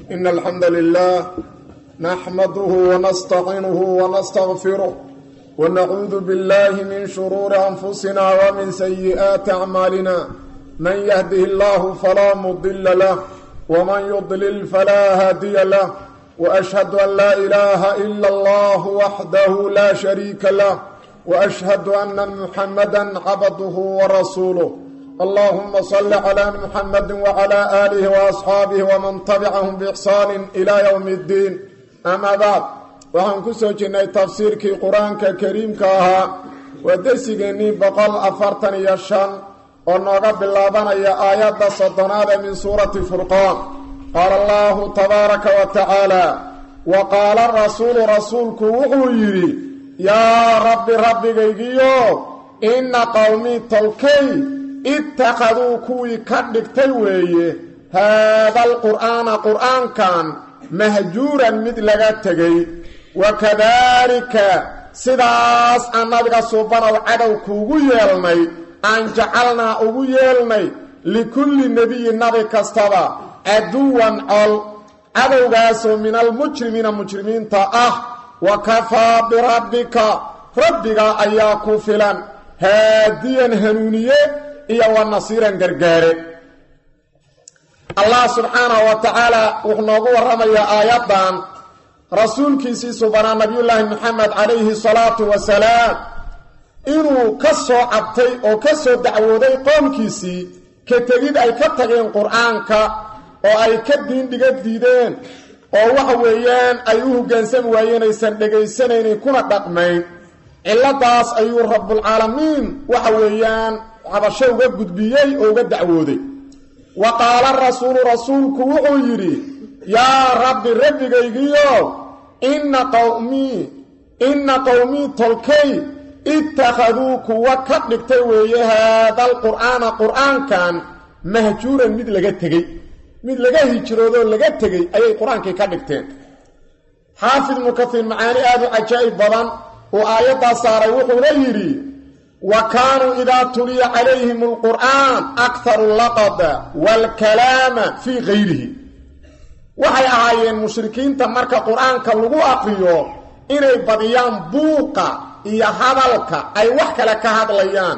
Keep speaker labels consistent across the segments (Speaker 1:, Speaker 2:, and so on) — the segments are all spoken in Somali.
Speaker 1: إن الحمد لله نحمده ونستعينه ونستغفره ونعوذ بالله من شرور أنفسنا ومن سيئات أعمالنا من يهده الله فلا مضل له ومن يضلل فلا هادي له وأشهد أن لا إله إلا الله وحده لا شريك له وأشهد أن محمدا عبده ورسوله اللهم صل على محمد وعلى آله وأصحاabه ومن تبعهم بإحsaan إلى يوم الdiin أma bعd waxaan ku soo jirnay tafsiirkii qur-aanka kariimka ahaa waa dersigeennii boqol afartan iyo shan oo nooga bilaabanaya aayadda soddonaada min suurati furqaan qaala allahu tabaaraka wa tacaala wa qaala rasuulu rasuulku wuxuu yidhi yaa rabbi rabbigaygiyo inna qowmii tolkay ittakhaduu kuwii ka dhigtay weeye haada alqur'aana qur'aankan mahjuuran mid laga tegay wakadaalika sidaas aan nabiga suubanow cadow kuugu yeelnay aan jacalnaa ugu yeelnay likulli nebiyin nabi kastaba caduwan col cadowgaasoo min almujrimiina mujrimiinta ah wa kafaa birabbika rabbiga ayaa ku filan haadiyan hanuuniye iyo wa nasiiran gargaare allah subxaanahu wa tacaala wuxuu noogu warramayaa aayaddan rasuulkiisii subanaa nabiyullaahi maxamed calayhi salaatu wasalaam inuu ka soo cabtay oo ka soo dacwooday qoomkiisii ka tegid ay ka tageen qur-aanka oo ay ka diindhiga diideen oo waxa weeyaan ay u hoggaansami waayeen aysan dhegaysanaynin kuna dhaqmayn cilladaas ayuu rabbulcaalamiin waxa weeyaan cabasho uga gudbiyey oo uga dacwooday wa qaala rasuulu rasuulku wuxuu yidhi yaa rabbi rabbigaygiyo inna qowmii inna qowmii tolkay ittakhaduu kuwa ka dhigtay weeye haadal qur'aana qur'aankan mahjuuran mid laga tegey mid laga hijroodoo laga tegey ayay qur-aankii ka dhigteen xaafid ibnu kaiir macaani aada u cajaa'ib badan uu aayaddaa saaray wuxuuna yidhi wa kaanuu idaa tuliya calayhim alqur'aan akharu laqada waalkalaama fii kayrihi waxay ahaayeen mushrikiinta marka qur-aanka lagu aqriyo inay badiyaan buuqa iyo hadalka ay wax kale ka hadlayaan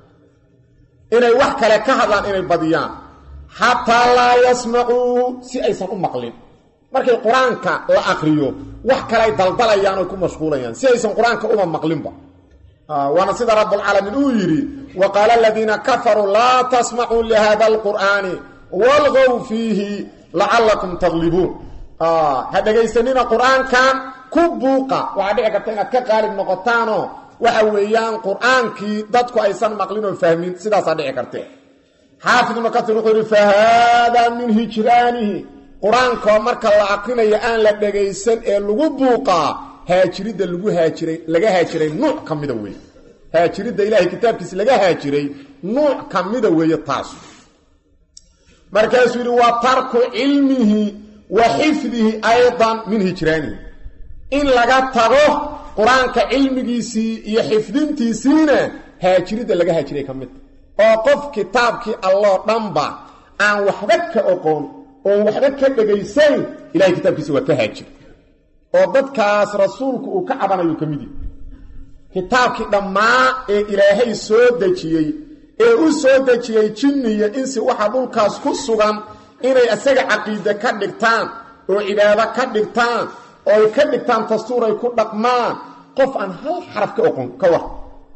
Speaker 1: inay wax kale ka hadlaan inay badiyaan xataa laa yasmacuuhu si aysan u maqlin markay qur-aanka la aqriyo wax kale ay daldalayaan oy ku mashquulayaan si aysan qur-aanka uma maqlinba waana sida rabbulcaalamiin uu yidhi wa qaala aladiina kafaruu laa tasmacuu lihada alqur'aani walgow fiihi lacallakum taglibuun ha dhegaysanina qur-aankan ku buuqa waxaa dhici karta inaad ka qaalib noqotaanoo waxa weeyaan qur-aankii dadku aysan maqlin oo fahmin sidaasaa dhici karte xaafid ibnu katir wuxuu yidhi fa haadaa min hijraanihi qur-aankoo marka la aqrinayo aan la dhegaysan ee lagu buuqaa haajiridda lagu haajiray laga haajiray nuuc ka mida weeye haajiridda ilaahay kitaabkiisa laga haajiray nuuc ka mida weeye taasu markaasuu yidhi wa tarku cilmihi wa xifdihi aydan min hijraanihi in laga tago qur-aanka cilmigiisii iyo xifdintiisiina haajiridda laga haajiray ka midta oo qof kitaabkii alloo dhanba aan waxba ka oqoon oon waxba ka dhegaysayn ilahay kitaabkiisa waa ka haajir oo dadkaas rasuulku uu ka cabanayu ka mid yahi kitaabkii dhammaa ee ilaahay soo dejiyey ee u soo dejiyey jinniya insi waxa dhulkaas ku sugan inay isaga caqiide ka dhigtaan oo cibaado ka dhigtaan oo ay ka dhigtaan dastuur ay ku dhaqmaan qof aan hal xaraf ka oqon ka war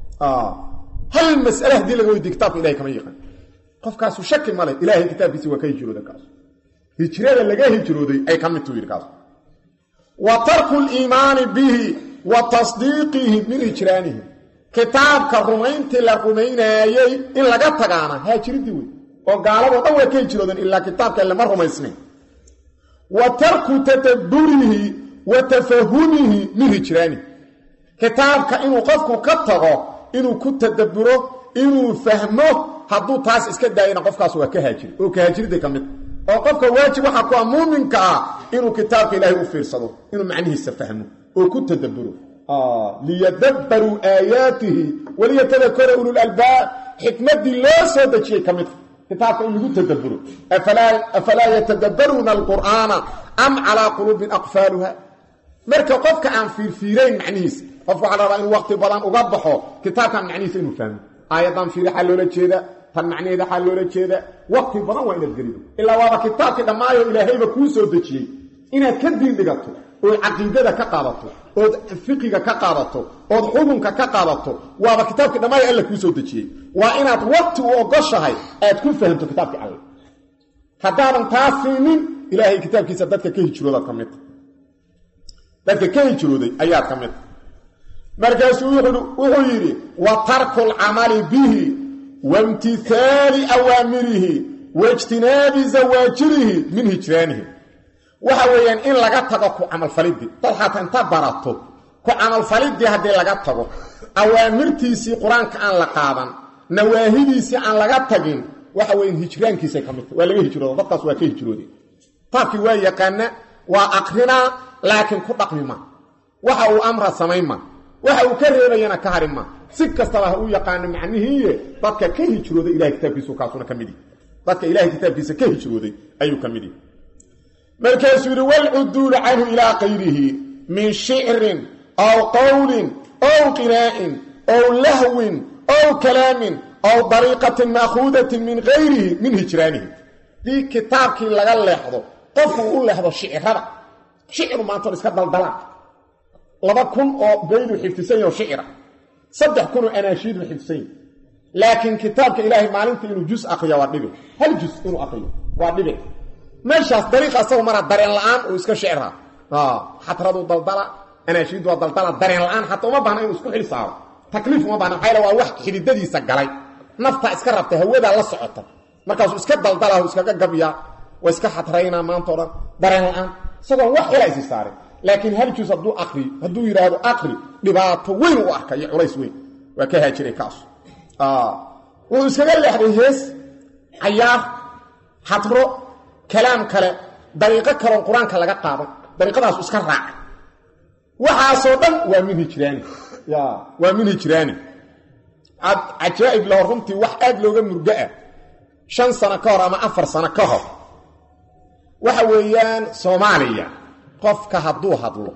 Speaker 1: hal mas'ale haddii laga weydiye kitabka ilahay kama yaqaan qofkaasu shaki male ilaahay kitaabkiisi waa ka hijrooda kaas hijrada laga hijrooday ay ka mid tuu yidhi kaas wa tarku liimaani bihi wa tasdiiqihi min hijraanihi kitaabka rumayntii la rumaynaayey in laga tagaana haajiridii wey oo gaaladoo dhan waa ka hijroodeen ilaa kitaabka lama rumaysnayn wa tarku tadabburihi wa tafahumihi min hijraanihi kitaabka inuu qofku ka tago inuu ku tadabburo inuu fahmo hadduu taas iska daayana qofkaas waa ka haajiri oo ka haajiridday ka mid oo qofka waajib waxaa ku a muuminka ah inuu kitaabka ilaahay u fiirsado inuu macnihiisa fahmo oo ku tadabburo liyadabbaruu aayaatihi waliyatadakara ululalbaab xikmaddii loo soo dejiyey ka mid kitaabka in lagu tadaburo afalaa yatadabbaruuna alqur'aana am calaa quluubin aqfaaluha marka qofka aan fiirfiirayn macnihiisa qofka waxaa la rabaa inuu waqti badan uga baxo kitaabkan macnihiisa inuu fahmo aayaddan fiiri xaa loola jeeda tan macnaheeda xaa loola jeeda waqti badan waa inaad gelido ilaa waaba kitaabkii dhammaayo ilaahayba kuu soo dejiyey inaad ka diin dhigato ood caqiidada ka qaadato ood fiqiga ka qaadato ood xukunka ka qaadato waaba kitaabkii dhammaayo alla kuu soo dejiyey waa inaad waqti u ogoshahay aad ku fahamto kitaabkii alle haddaadan taa siinin ilaahay kitaabkiisa dadka ka hijroodaad ka midta dadka ka hijrooday ayaad ka midta markaasuu wuxuu yidhi wa tarku lcamali bihi waimtihaali awaamirihi waijtinaabi zawaajirihi min hijraanihi waxa weeyaan in laga tago ku camalfalidii dad xataa inta barato ku camalfalidii haddii laga tago awaamirtiisii qur-aanka aan la qaadan nawaahidiisii aan laga tagin waxa weyan hijraankiisay ka midta waa laga hijrooda dadkaas waa ka hijroode taabkii waa yaqaana waa aqrinaa laakiin ku dhaqmi ma waxa uu amra samayn ma waxa uu ka reebayana ka harin ma si kastaba ha uu yaqaano macnihiiye dadka ka hijrooday ilahay kitaabkiisu kaasuna ka mid yihi dadka ilahay kitaabkiisa ka hijrooday ayuu ka mid yihi markaasuu yidhi walcuduulu canhu ilaa kayrihi min shicrin aw qowlin ow qinaa'in ow lahwin ow kalaamin ow dariiqatin ma'khuudatin min gayrihi min hijraanihi dii kitaabkii laga leexdo qofku u leexdo shicirada shiciru maantoon iska daldalaan laba kun oo bayduu xifdisan yaho shicira saddex kunoo anaashiiduu xifdisan yahi laakiin kitaabka ilaahay maalinta inuu jus akriya waa dhibi hal jus inuu akriyo waa dhibi meeshaas dariiqa asagu maraa dareen la-aan uu iska shicraa xatradu daldala anaashiidu waa daldala dareen la-aan xataa uma baahna inuu isku xil saaro takliif uma bahna maxaa waa wax xididadiisa galay naftaa iska rabta hawadaa la socota markaasuu iska daldalaho iskaga gabyaa waa iska xatraynaa maanta o dhan dareen la-aan isagoon wax xila isi saarin laakiin hal jus hadduu akri hadduu yidhaahdo akri dhibaato weyn u arka iyo culays weyn waa ka haajiray kaasu wuxuu iskaga leexday hees cayaar xatro kalaam kale dariiqo kaloon qur-aanka laga qaadan dariiqadaasu iska raaca waxaasoo dhan waa min hijraani waa min hijraani cajaa'ib laho runtii wax aad looga murgo ah shan sano ka hor ama afar sano ka hor waxa weeyaan soomaaliya qofka hadduu hadlo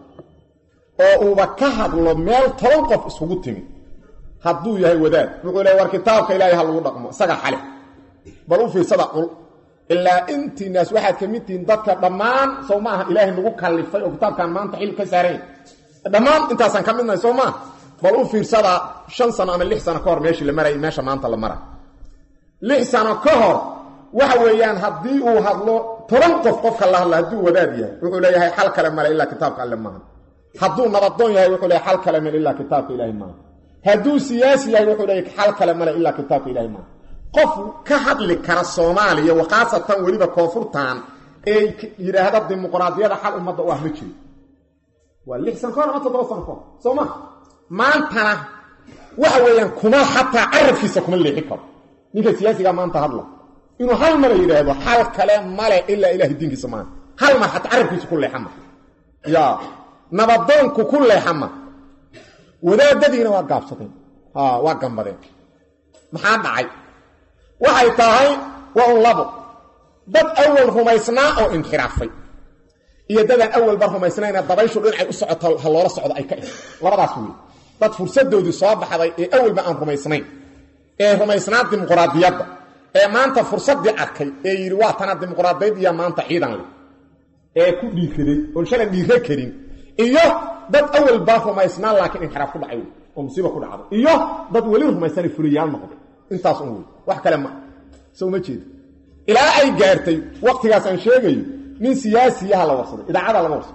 Speaker 1: oo uuba ka hadlo meel toban qof iskugu timi hadduu yahay wadaad wuxuu leey war kitaabka ilaahay ha lagu dhaqmo isaga xale bal u fiirsada cul ilaa intiinaas waxaad ka mid tihiin dadka dhammaan soo maaha ilaahay nagu kallifay oo kitaabkan maanta xil ka saarayn dhammaan intaasaan ka midnahay soo maaha bal u fiirsada shan sano ama lix sano ka hor meeshii la marayay meesha maanta la mara lix sano ka hor waxa weeyaan haddii uu hadlo toban qof qofka la hadla hadduu wadaad yahay wuxuu leeyahay xal kale male ilaa kitaabka alle maaha hadduu nabadoon yahay wuxuu leeyahay xal kale male ilaa kitaabka ilaahay maaha hadduu siyaasi yahay wuxuu leeyahay xal kale male ilaa kitaabka ilaahay maaha qof ka hadli kara soomaaliya wakhaasatan weliba koonfurtan ee yidhaahda dimuqraadiyada xal ummadda u ah ma jiro waa lix san kahor ama toddoba sano kahor soo ma maantana waxa weeyaan kuma xataa carabkiisa kuma leexi karo ninka siyaasigaa maanta hadla inuu hal mala yidhaahdo xal kale male ilaa ilahay diinkiisa maaha hal mar xataa carabkiisa ku leexama ya nabadoonku ku leexama wadaadadiina waa gaabsadeen waa gambadeen maxaa dhacay waxay tahay waa un labo dad awal rumaysnaa oo inxiraafay iyo dadaan awalba rumaysnayna dabayshu dhinacay u socoto ha loola socdo ay ka ihi labadaas wey dad fursadoodii soo baxday ee awalba aan rumaysnayn ee rumaysnaa dimuqraadiyadda ee maanta fursaddii arkay ee yidhi waa tana dimuqraadiyad iyo maanta ciidan leh ee ku dhiiraday oon shalan dhiiro karin iyo dad awalba rumaysnaa laakiin inxiraaf ku dhacay wey oo musiiba ku dhacday iyo dad weli rumaysanay furiyaal noqday intaas un wey wax kale ma soo ma jeeda ilaa ay gaartay waktigaas aan sheegayo nin siyaasiyaha la warsaday idaacada laga warsaday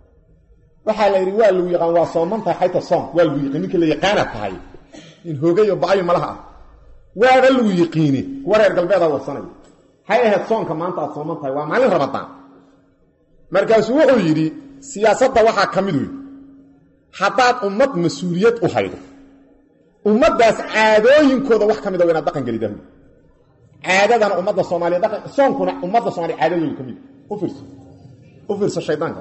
Speaker 1: waxaa la yidhi waa lagu yaqaan waa sooman tahay xayta soom waa lagu yiqiin ninkii la yaqaana tahay in hoogayo ba-ayo malaha ah waaba lagu yiqiini kuwa reer galbeedaa warsanaya hay ahayd soonka maanta aad sooman tahay waa maalin ramadaan markaasuu wuxuu yidhi siyaasadda waxaa ka mid wey haddaad ummad mas-uuliyad u haydo ummaddaas caadooyinkooda wax ka mid a wa inaad dhaqan gelidahu caadadana ummadda soomaaliya dhaqan soonkuna ummadda soomaliya caadadooda ka mid u fiirso u fiirso shaydaanka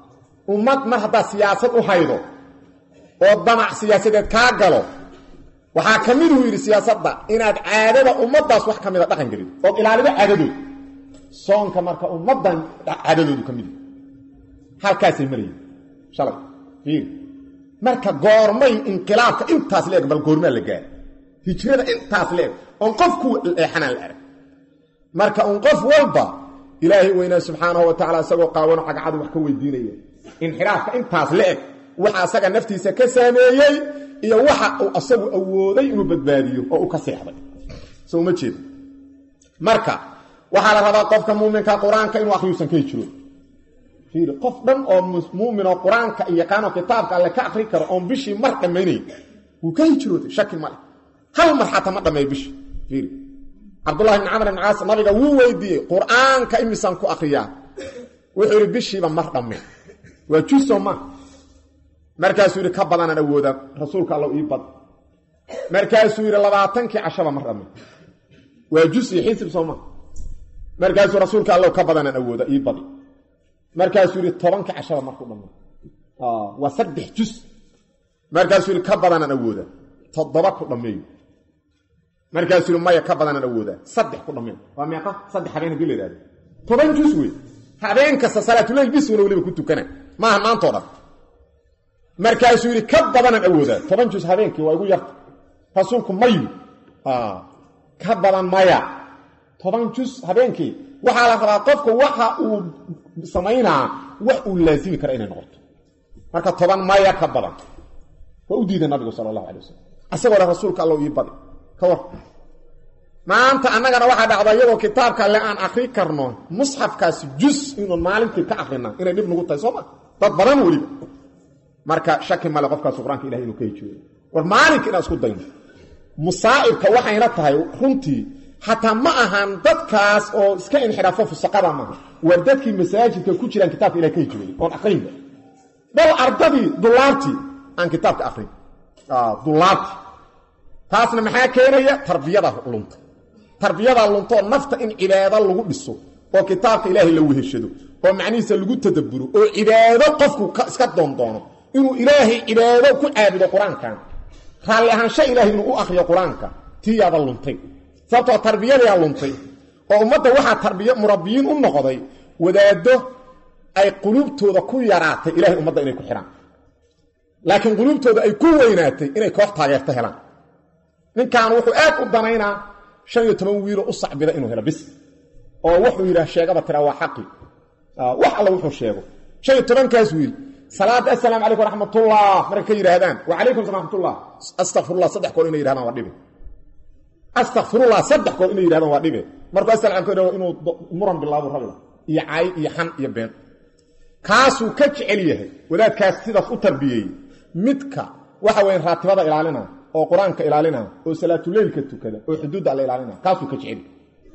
Speaker 1: ummad mar haddaad siyaasad u haydo oo damac siyaasadeed kaa galo waxaa ka mid uu yidhi siyaasadda inaad caadada ummaddaas wax ka mida dhaqan gelin ood ilaalido caadadood soonka marka ummaddan caadadoodu ka mid halkaasay marayeen shalay fiir marka goormay inqilaabka intaas la eg bal goormaa la gaara hijrada intaas la eg oon qofku leexanaan la arag marka un qof walba ilaahay weynaa subxaanahu wa tacala isagoo qaawano cagcadu wax ka weydiinaya inxiraafka intaas la eg waxa asaga naftiisa ka saameeyey iyo waxa uu asagu awooday inuu badbaadiyo oo uu ka seexday so uma jeeda marka waxaa la rabaa qofka muuminka qur-aanka inuu akhriyuusan ka hijroon fiiri qof dhan oo muumin oo qur-aanka iyo yaqaanoo kitaabka alle ka akri karo oon bishii mar dhammaynay wuu ka hijrootay shaki male hal mar xataa ma dhammeeyo bishii fiiri cabdullahi bn camr ibn caas nabiga wuu weydiiyey qur-aanka imisaan ku akriyaa wuxuu yidhi bishiiba mar dhamme waa juso ma markaasuu yidhi ka badanaan awooda rasuulka alla ii bad markaasuu yidhi labaatankii cashaba mar dhamme waa jus iyo xisib sooma markaasuu rasuulka alla ka badanaan awooda ii badi markaasuu yidhi tobankii cashaba marku dhamme waa saddex jus markaasuu yidhi ka badanaan awooda toddoba ku dhammeeyo markaasuu yidhi maya ka badanaan awooda saddex ku dhammeeyo waa meeqa saddex habeen hadii la yidhahdo toban jus wey habeen kasta salaatuleyl bisuna weliba ku tukana maaha maantoo dhan markaasuu yidhi ka badanaan awoodaa toban jus habeenkii waa igu yarta rasuulku mayu ka badan maya toban jus habeenkii waxaa la rabaa qofka waxa uu samaynaa wax uu laasimi kara inay noqoto marka toban maya ka badan waa u diiday nabigu sala allahu alay wasalam asagoo le rasuulka alla ii badi ka war maanta annagana waxaa dhacda iyadoo kitaabka alle aan akri karno musxafkaasi jus inuun maalintii ka akrina inay dhib nagu tahay soo ma dad badan weliba marka shaki male qofkaas qur-aanka ilahay inuu ka hijooyo war maalinka inaan isku dayno musaa'ibka waxayna tahay runtii xataa ma ahan dadkaas oo iska inxiraafo fusaqada maaha war dadkii masaajidka ku jiraan kitaabka ilahay ka hijooyay oon akrinba bal ardadii dulaabtii aan kitaabka akrin dulaabtii taasna maxaa keenaya tarbiyada lunta tarbiyada lunta oo nafta in cibaado lagu dhiso oo kitaabka ilaahay la weheshado oo macnihiisa lagu tadabburo oo cibaado qofku iska doondoono inuu ilaahay cibaado ku caabudo qur-aankan raalli ahaansho ilaahay inuu u akriyo qur-aanka tiyaada luntay sababtoo tarbiyadayaa luntay oo ummadda waxaa tarbiya murabbiyiin u noqday wadaaddo ay quluubtooda ku yaraatay ilahay ummadda inay ku xidhaan laakiin quluubtooda ay ku weynaatay inay koox taageerto helaan ninkan wuxuu aad u danaynaa shan iyo toban wiiloo u sacbida inuu helo bis oo wuxuu yidhaah sheegaba tiraa waa xaqi wax alla wuxuu sheego shan iyo tobankaas wiil salaada assalaamu calaykum raxmatullah markay ka yidhaahdaan wacalaykum salam raxmatullah astakfirullah saddex goor inay yidhahdaan waa dhibe astakfirullah saddex goor inay yidhahdaan waa dhibe markuu asalaam ka inuu muran bilaabo rabida iyo cay iyo xan iyo been kaasuu ka jecel yahay wadaadkaas sidaas u tarbiyeeyey midka waxa weya raatibada ilaalina oo qur-aanka ilaalina oo salaatuleylka tukada oo xuduudda alla ilaalina kaasuu ka jecel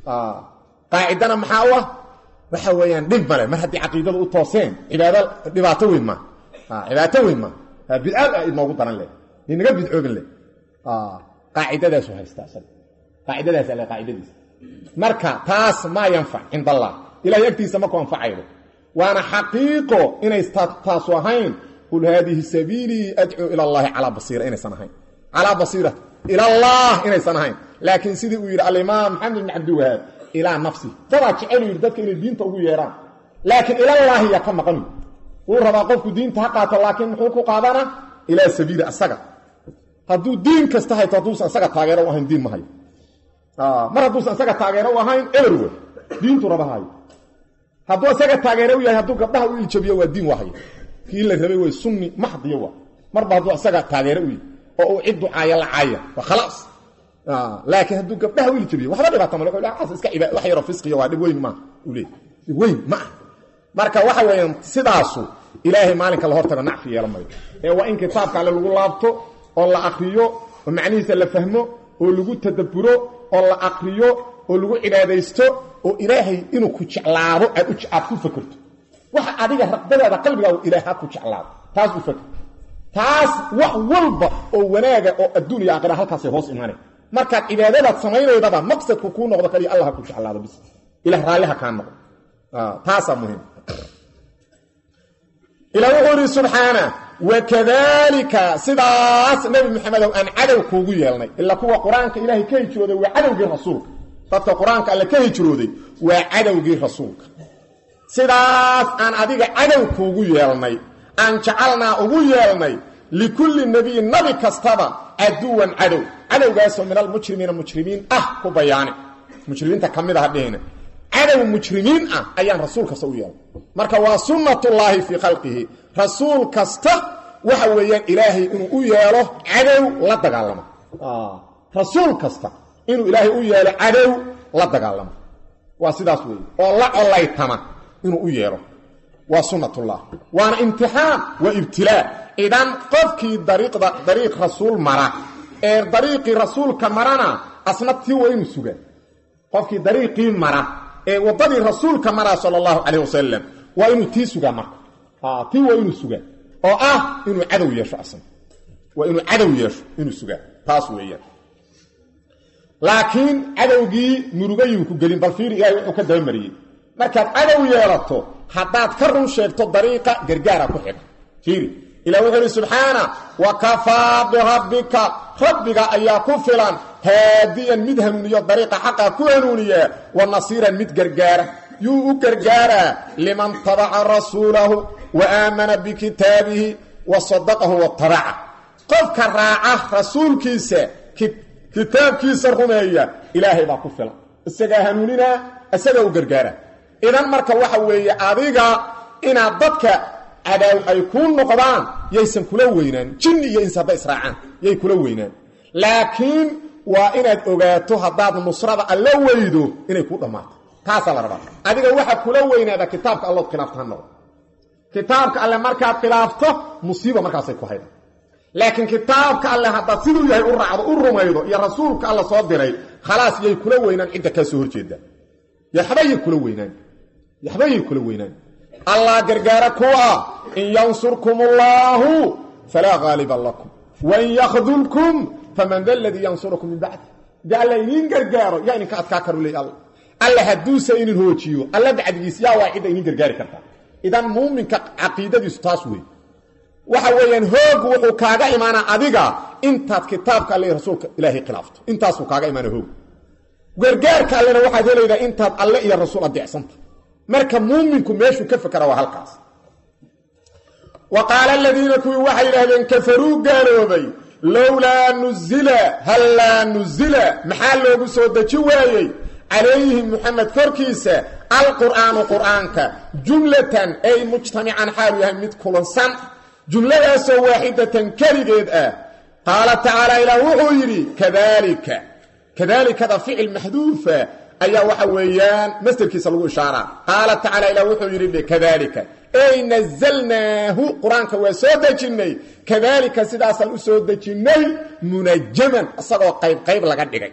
Speaker 1: qaacidana maxaa u ah waxa weeyaan dhib male mar haddii caqiidadu u tooseen cibaado dhibaato weyn ma dhibaato weyn ma bidcaad a inoogu daran leh inaga bidcoobin leh qaacidadaasu haystaa isaga qaacidadaas alle qaacidadiisa marka taas maa yanfac cinda allah ilahay agtiisa maku anfacaydo waana xaqiiqo inay taasu ahayn qul haadihi sabiilii adcuu ila allahi calaa basiira inaysan ahayn calaa basiira ila allah inaysan ahayn laakiin sidii uu yidhi alimaam maxamed ibn cabdiwahaab ilaa nafsi dadaa jecelu yidhi dadka inay diinta ugu yeedhaan laakiin ilallaahi yaa ka maqan wuu rabaa qofku diinta ha qaato laakiin muxuu ku qaadana ilaa sabiili asaga hadduu diin kasta hayto hadduusan isaga taageero u ahayn diin ma hayo mar hadduusan isaga taageero u ahayn eberwe diintu raba hayo hadduu isaga taageero u yahay hadduu gabdhaha u iljabiyo waa diin waa hayo kii la rabay way sunni maxdiyo waa marba hadduu isaga taageero u yahay oo uu cid ducaaya la caaya waa khalaas laakiin hadduu gabdhaha u iljabiyo waxba dhibaata male wuxuu iska ciba wax yaroo fisqiya waa dhib weyn ma uu leeyahy dhib weyn ma ah marka waxa weeyaan sidaasu ilaahay maalinka la hortago nacfi yeelan mayo ee waa in kitaabka alle lagu laabto oo la akriyo oo macnihiisa la fahmo oo lagu tadabburo oo la akriyo oo lagu cibaadaysto oo ilaahay inuu ku jeclaado aad aad ku fakerto waxa adiga raqbadaada qalbigaagu ilaahay ha ku jeclaado taas u faker taas wax walba oo wanaaga oo adduun iyo aakhira halkaasay hoos imaanay markaad cibaadadaad samaynaydaba maqsadku kuu noqdo kaliya allah ha ku jeclaado bis ilah raalliha kaa noqdo taasaa muhiim ilaa wuxuu idhi subxaana wakadalika sidaas nebi maxamedow aan cadow kuugu yeelnay ilaa kuwa qur-aanka ilaahay ka hijrooday waa cadowgii rasuulka dadka qur-aanka alle ka hijrooday waa cadowgii rasuulka sidaas aan adiga cadow kuugu yeelnay aan jacalnaa ugu yeelnay likulli nebiyin nabi kastaba caduwan cadow cadowgaasoo min almujrimiina mujrimiin ah ku bayaani mujrimiinta ka mid aha dhehina cadow mujrimiin ah ayaan rasuul kasta u yeelnay marka waa sunnatullaahi fii khalqihi rasuul kasta waxa weeyaan ilaahay inuu u yeelo cadow la dagaalamo rasuul kasta inuu ilaahay u yeelo cadow la dagaalamo waa sidaas weeye oo la collaytama inuu u yeelo waa sunnatullah waana imtixaan waa ibtilaa idan qofkii dariiqda dariiq rasuul mara ee dariiqii rasuulka marana asna tii waa inuu sugaa qofkii dariiqii mara ee waddadii rasuulka maraa sala allahu calayh wasalam waa inuu tii sugaa marka tii waa inuu sugaa oo ah inuu cadow yeesho asna waa inuu cadow yeesho inuu sugaa taas weeyaan laakiin cadowgii murugayuu ku gelin bal fiiri ilahay wuxuu ka dabamariyey markaad cadow yeelato haddaad ka run sheegto dariiqa gargaara ku xidha fiiri ilah wuxuu ihi subxaana wa kafaa birabbika rabbiga ayaa ku filan haadiyan mid hanuuniyo dariiqa xaqa ku hanuuniya wa nasiiran mid gargaara yuu u gargaaraa liman tabaca rasuulahu wa aamana bikitaabihi wa sadaqahu watabaca qofka raaca rasuulkiisa kitaabkiisa rumeeya ilaahay baa ku filan isagaa hanuuninaa isagaa u gargaara idan marka waxa weeye adiga inaad dadka cadaaw ay kuu noqdaan yaysan kula weynaan jinni iyo ins hadday israacaan yay kula weynaan laakiin waa inaad ogaato haddaad nusrada alla weydo inay kuu dhammaato taasaa la rabaa adiga waxaa kula weynaada kitaabka allood khilaafta ha noqdo kitaabka alle markaad khilaafto musiiba markaasay ku hayda laakiin kitaabka alle haddaad siduu yahay u raacdo u rumaydo iyo rasuulka alla soo diray khalaas yay kula weynaan cidda kaa soo horjeeda yaxbayay kula weynaan yaxbayay kula weynaan allah gargaara kuwa in yansurkum allaahu falaa haaliba lakum wain yakdulkum faman da ladii yansurukum min bacdi de alla idiin gargaaro yaa idinka adkaa karu leey alla alla hadduusa inin hoojiyo alla bacdigiis yaa waa cidda idiin gargaari kartaa idan muuminka caqiidadiisu taas wey waxa weeyaan hoog wuxuu kaaga imaanaa adiga intaad kitaabka alle rasuulka ilaahay khilaafto intaasuu kaaga imaana hoog gargaarka allena waxaad helaydaa intaad alle iyo rasuul adeecsanta marka muuminku meeshuu ka fekera waa halkaas wa qaala aladiina kuwii waxay yidhaahdeen kafaruu gaaloobay lowlaa nuzila hallaa nuzila maxaa loogu soo deji waayey calayhi muxamed korkiisa alqur'aanu qur'aanka jumlatan ay mujtamican xaalu yahay mid kulansan jumladaasoo waaxidatan keligeed ah qaala tacaala ilaah wuxuu yidhi kadalika kadaalikada ficil maxduufa ayaa waxa weeyaan masderkiisa lagu ishaaraa qaala tacaala ilah wuxuu yidhi kadalika ey nazalnaahu qur-aanka waa soo dejinnay kadaalika sidaasaan u soo dejinnay munajaman isagoo qaybqayb laga dhigay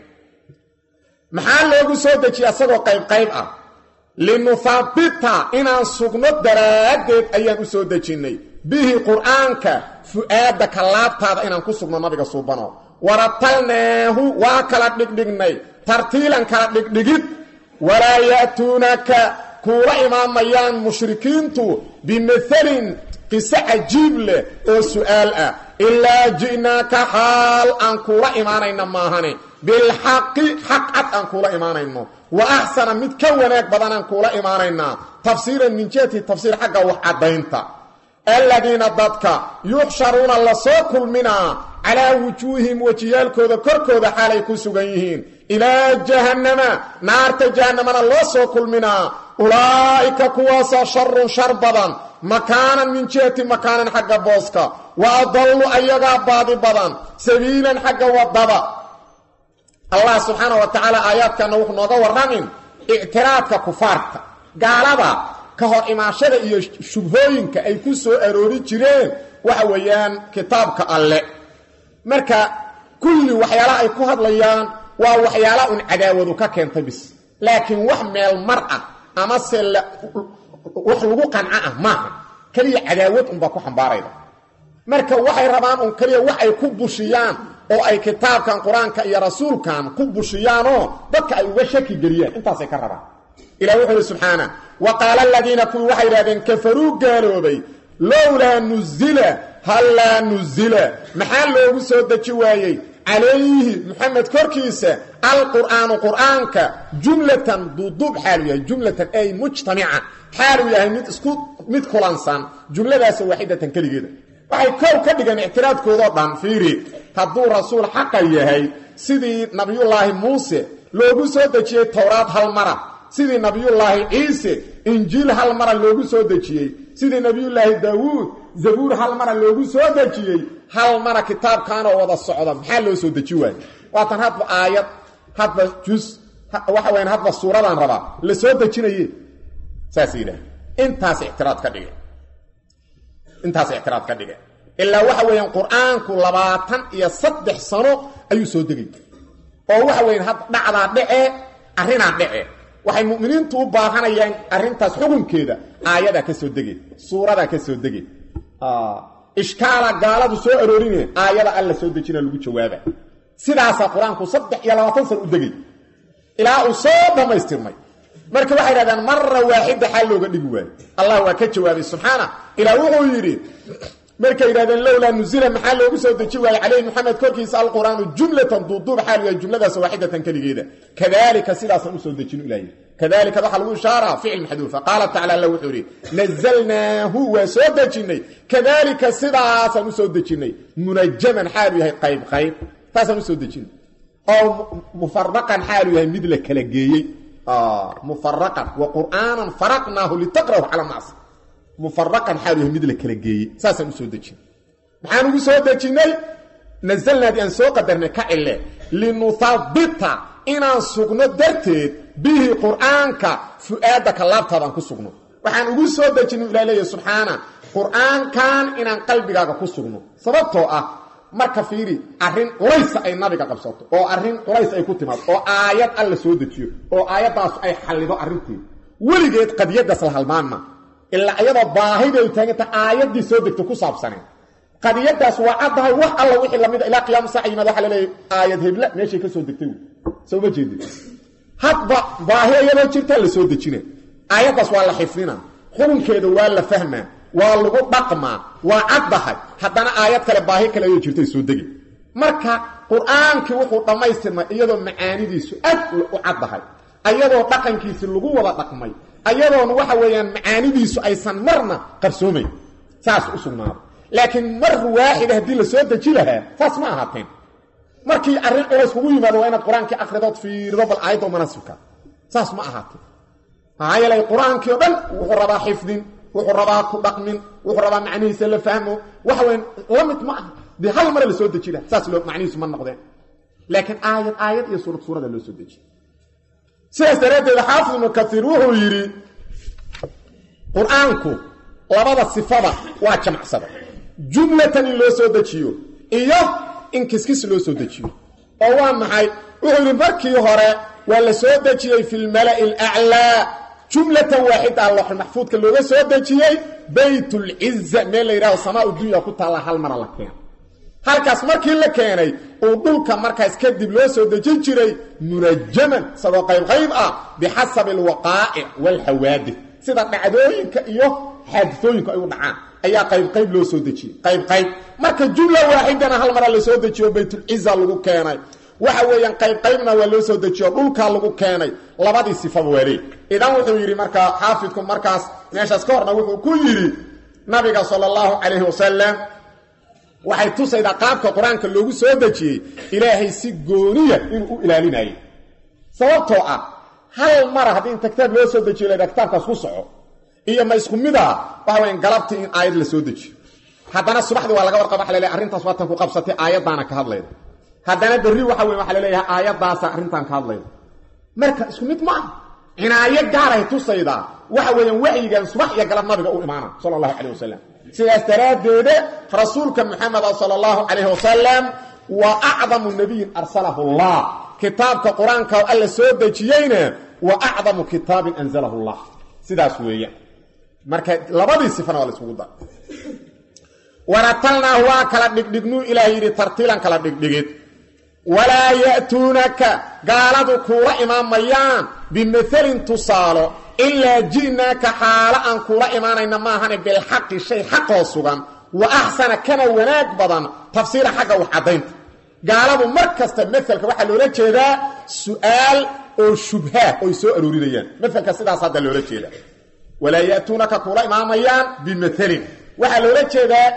Speaker 1: maxaa loogu soo dejiyay isagoo qaybqayb ah linuhaabita inaan sugno daraaddeed ayaan u soo dejinnay bihi qur'aanka fu'aadaka laabtaada inaan ku sugno nabiga suubano waratalnaahu waa kala dhigdhignay tartiilan kala dhigdhigid walaa ya'tuunaka kuula imaamayaan mushrikiintu bimathalin qiso cajiib leh oo su'aal ah ilaa ji'naaka xaal aan kuula imaanayna maahane bilxaqi xaq cad aan kuula imaanayno wa axsana mid ka wanaag badanaan kuula imaanaynaa tafsiiran min jihati tafsiir xagga wax caddaynta aladiina dadka yuxsharuuna la soo kulminaa calaa wujuuhihim wejiyaalkooda korkooda xaalay ku sugan yihiin ilaa jahannama naarta jahannamana loo soo kulminaa ulaa'ika kuwaasaa sharun shar badan makaanan min jihati makaanan xagga booska wa adallu ayagaa baadi badan sabiilan xagga wadada allah subxaana wa tacaala aayaadkana wuxuu nooga warramin ictiraadka kufaarta gaalada ka hor imaashada iyo shubhooyinka ay ku soo aroori jireen waxa weeyaan kitaabka alle marka kulli waxyaalaha ay ku hadlayaan waa waxyaala un cadaawadu ka keentay bis laakiin wax meel mar ah amase wax lagu qanco ah maaha keliya cadaawad unbaa ku xambaarayda marka waxay rabaan un keliya wax ay ku bushiyaan oo ay kitaabkan qur-aanka iyo rasuulkan ku bushiyaanoo dadka ay uga shaki geliyaan intaasay ka rabaan ilah wuxuu ihi subxaana wa qaala aladiina kuwii waxay idhahdeen kafaruu gaaloobay lowlaa nuzila hallaa nuzila maxaa loogu soo deji waayey calayhi muxamed korkiisa alqur'aanu qur'aanka jumlatan duuduub xaaluu yahay jumlatan ay mujtamica xaaluu yahay mid isku mid kulansan jumladaas waaxidatan keligeeda waxay kow ka dhigeen ictiraadkoodoo dhan fiiri hadduu rasuul xaqa yahay sidii nabiyullaahi muuse loogu soo dejiyey towraad hal mara sidii nabiyullaahi ciise injiil hal mara loogu soo dejiyey sidii nabiyullaahi daawuud zabuur hal mara loogu soo dejiyey hal mara kitaabkaanoo wada socda maxaa loo soo deji waaye waatan hadba aayad hadba jus waxa wayaan hadba suuradaan rabaa la soo dejinaye saasay yidhaah intaas ictiraad ka dhige intaas ictiraad ka dhige ilaa waxa weeyaan qur-aanku labaatan iyo saddex sano ayuu soo degay oo waxa weyan had dhacdaa dhece arrinaa dhece waxay mu'miniintu u baahanayaan arrintaas xukunkeeda aayadaa ka soo dege suuradaa ka soo dege ishkaala gaaladu soo aroorine aayada alla soo dejina lagu jawaaba sidaasaa qur-aanku saddex iyo labaatan sana u degay ilaa uu soo dhammaystirmay marka waxay dhahdaan mara waaxida xaal looga dhigi waayo allah waa ka jawaabay subxaana ilaa wuxuu yidhi markay yidhahdeen lowlaa nuzila maxaa loogu soo deji waayey calayhi moxamed korkiisa alqur'aanu jumlatan duuduub xaal yahay jumladaas waaxidatan keligeeda kadalika sidaasaan usoo dejin ilahay kadalika waxaa lagu ishaaraa ficil maxduufa qaala tacala alla wuxuu yidhi nazalnaahu waa soo dejinnay kadalika sidaasaan usoo dejinnay munajaman xaalu yahay qayb qayb taasaan usoo dejinay oo mufaraqan xaalu yahay mid la kala geeyey mufaraqan wa qur'aanan faraqnaahu litaqra'u cala naas mufaraqan xaalu yahay mid la kala geeyey saasaan usoo dejinay maxaan ugu soo dejinnay nazalnaadii aan soo qadarnay ka cille linuhabita inaan sugno darteed bihi qur'aanka fu'aadaka laabtaadaan ku sugno waxaan ugu soo dejinay ilaa leeyahy subxaana qur'aankan inaan qalbigaaga ku sugno sababtoo ah marka fiiri arrin culaysa ay nabiga qabsato oo arrin culays ay ku timaado oo aayad alla soo dejiyo oo aayaddaas ay xallido arrinteeda weligeed qadiyadaas la halmaanma ilaa iyadoo baahida ay taaganta aayaddii soo degto ku saabsaneen qadiyadaas waa caddahay wax alla wixii lamida ilaa qiyaama saaca yimaad waxa laleeyahy aayad hebla meeshay ka soo degtay soo ma jeedin hadba baahi iyadoo jirtaa la soo dejina aayaddaas waa la xifdina xukunkeeda waa la fahmaa waa lagu dhaqmaa waa caddahay haddana aayad kale baahi kale ayoo jirtay soo degi marka qur-aankii wuxuu dhammaystirmay iyadoo macaanidiisu aad u caddahay ayadoo dhaqankiisi lagu wada dhaqmay ayadoona waxa weeyaan macaanidiisu aysan marna qarsoomayn saas u sugnaado laakiin mar waaxida haddii la soo deji lahaa saas ma ahaateen markii arrin culays kugu yimaado waa inaad qur-aankii akridood fiirido bal aayaddo manasibka saas ma ahaateen maxaa yeelay qur-aankii o dhan wuxuu rabaa xifdin wuxuu rabaa ku dhaqmin wuxuu rabaa macnihiisa la fahmo waxa weyn la mid ma aha dee hal mare la soo deji laha saas loo macnihiisu ma noqdeen laakiin aayad aayad iyo suurad suurada loo soo dejiy sidaas daraaddeed xaafid ibnu kaiir wuxuu yidhi qur-aanku labada sifada waa jamacsada jumlatan in loo soo dejiyo iyo in kiskis loo soo dejiyo oo waa maxay wuxuu yidhi markii hore waa la soo dejiyey fi lmala'i alaclaa jumlatan waaxida looxulmaxfuudka looga soo dejiyey baytulciza meel la yidhahdo samaa dunya ku taalla hal mara la keena halkaas markii la keenay uu dhulka markaas kadib loo soo dejin jiray munajaman isagoo qaybqayb ah bixasabi alwaqaa'ic waalxawaadith sida dhacdooyinka iyo xaadisooyinku ay u dhacaan ayaa qaybqayb loo soo dejiyey qaybqayb marka jumla waaxidana hal mara la soo dejiyo baytulciza lagu keenay waxa weeyaan qaybqaybna waa loo soo dejiyo dhulkaa lagu keenay labadii sifaba waaleey idan wuxuu yidhi markaa xaafidku markaas meeshaas ka horna wuxuu ku yidhi nabiga sala allahu calayhi wasalam waxay tusaydaa qaabka qur-aanka loogu soo dejiyey ilaahay si gooniya inuu u ilaalinayay sababtoo ah hal mara haddii inta kitaab loo soo dejiyo laydhaha kitaabkaas ku soco iyo ma isku mid ah waxa weyan galabtii in aayad la soo dejiyo haddana subaxdii waa laga warqaba waxa la leeyahay arrintaas waatan ku qabsatay aayaddaana ka hadlayda haddana berri waxa weyn waxa la leeyahay aayaddaasa arrintan ka hadlayda marka isku mid ma ah cinaayo gaaray tusaydaa waxa weeyaan waxyigan subax iyo galab nabiga u imaana sala allahu calayh wasalam sidaas daraaddeeda rasuulka muxameda sala allahu calayhi wasalam waa acdamu nabiyin arsalahu allah kitaabka qur-aanka alla soo dejiyeyna wa acdamu kitaabin anzalahu llah sidaas weeyaan marka labadii sifana waa la iskugu dar waratalnaahu waa kala dhigdhignuu ilaah yidhi tartiilan kala dhigdhigid walaa ya'tuunaka gaaladu kuula imaamayaan bimaelin tusaalo ilaa ji'naaka xaalo aan kuula imaanayna maahane bilxaqi shay xaqoo sugan wa axsana kana wanaag badan tafsiira xagga wax caddaynta gaaladu mar kasta maalka waxaa loola jeedaa su-aal oo shubhaa oy soo aroorinayaan maalka sidaas hadda loola jeeda walaa ya'tuunaka kula imaamayaan bimaelin waxaa loola jeedaa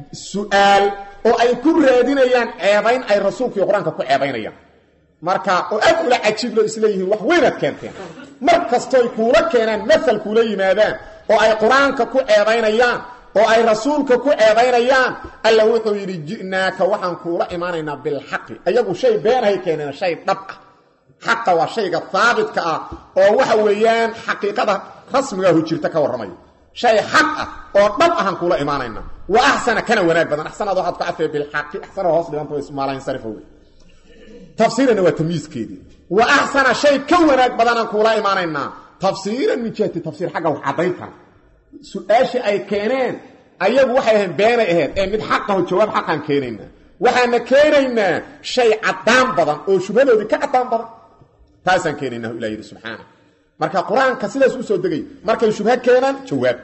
Speaker 1: su-aal oo ay ku raadinayaan ceebayn ay rasuulkaiyo qur-aanka ku ceebaynayaan marka oo aad ula cajiiblo isleeyihiin wax weynaad keenteen mar kastoy kuula keenaan maal kuula yimaadaan oo ay qur-aanka ku ceebaynayaan oo ay rasuulka ku ceebaynayaan alla wuxuu yidhi ji'naaka waxaan kuula imaanaynaa bilxaqi ayagu shay beenahay keeneen shay dhab ah xaqa waa shayga haabitka ah oo waxa weeyaan xaqiiqada rasmigaahu jirta ka warramaya shay xaq ah oo dhab ahaan kuula imaanaynaa wa axsana kana wanaag badan axsanaad waxaad ku cafee bilxaqi axsana hoos dhiganta ismaalansarifa wey tafsiirana waa tamyiiskeedii wa axsana shay ka wanaag badanaan kuula imaanaynaa tafsiiran min jihati tafsiir xagga wax caddayntan su-aashii ay keeneen ayagu waxay ahayn beenay ahayd ee mid xaqaho jawaab xaqaan keenaynaa waxaana keenaynaa shay caddaan badan oo shubhadoodii ka caddaan badan taasaan keenaynah ilah yidhi subxaana marka qur-aanka sidaas u soo degay markay shubha keenaan jawaab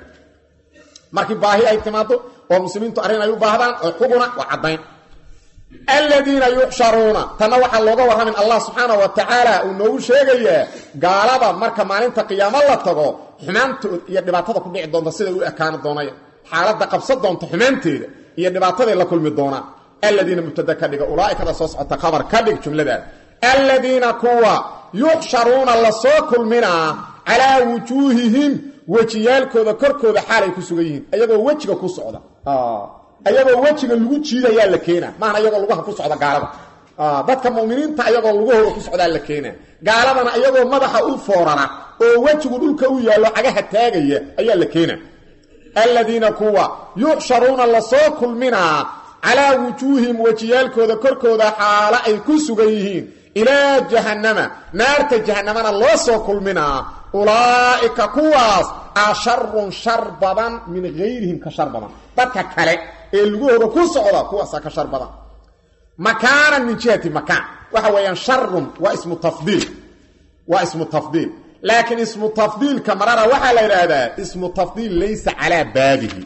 Speaker 1: markii baahi ay timaado oo muslimiintu arrin ay u baahdaan oo xuguna waa caddayn aladiina yuxsharuuna tanna waxaa looga warramin allah subxaana wa tacaala uu noogu sheegayaa gaalada marka maalinta qiyaamo la tago xumaantood iyo dhibaatada ku dhici doonta siday u ekaani doonaya xaaladda qabsa doonta xumaanteeda iyo dhibaataday la kulmi doonaan aladiina mubtada ka dhiga ulaaikada soo socota khabar ka dhig jumladaas aladiina kuwa yuxsharuuna lasoo kulminaa calaa wujuuhihim wejiyaalkooda korkooda xaalay ku sugan yihiin ayagoo wejiga ku socda ayagoo wejiga lagu jiidayaa la keenaa maana ayagoo lugaha ku socda gaalada dadka muminiinta ayagoo lugahooda ku socdaa la keenaa gaaladana ayagoo madaxa u foorara oo wejigu dhulka u yaallo cagaha taagaya ayaa la keenaa aladiina kuwa yuxsharuuna lasoo kulminaa calaa wujuuhim wejiyaalkooda korkooda xaalo ay ku sugan yihiin ilaa jahannama naarta jahannamana loo soo kulminaa ulaa'ika kuwaas a sharun shar badan min hayrihim ka shar badan dadka kale ee lugahooda ku socda kuwaasaa ka shar badan makaanan min jihati makaan waxa weeyaan sharun waa ismu tafdiil waa ismu tafdiil laakiin ismu tafdiilka marara waxaa la yidhaahdaa ismu tafdiil laysa calaa baabihi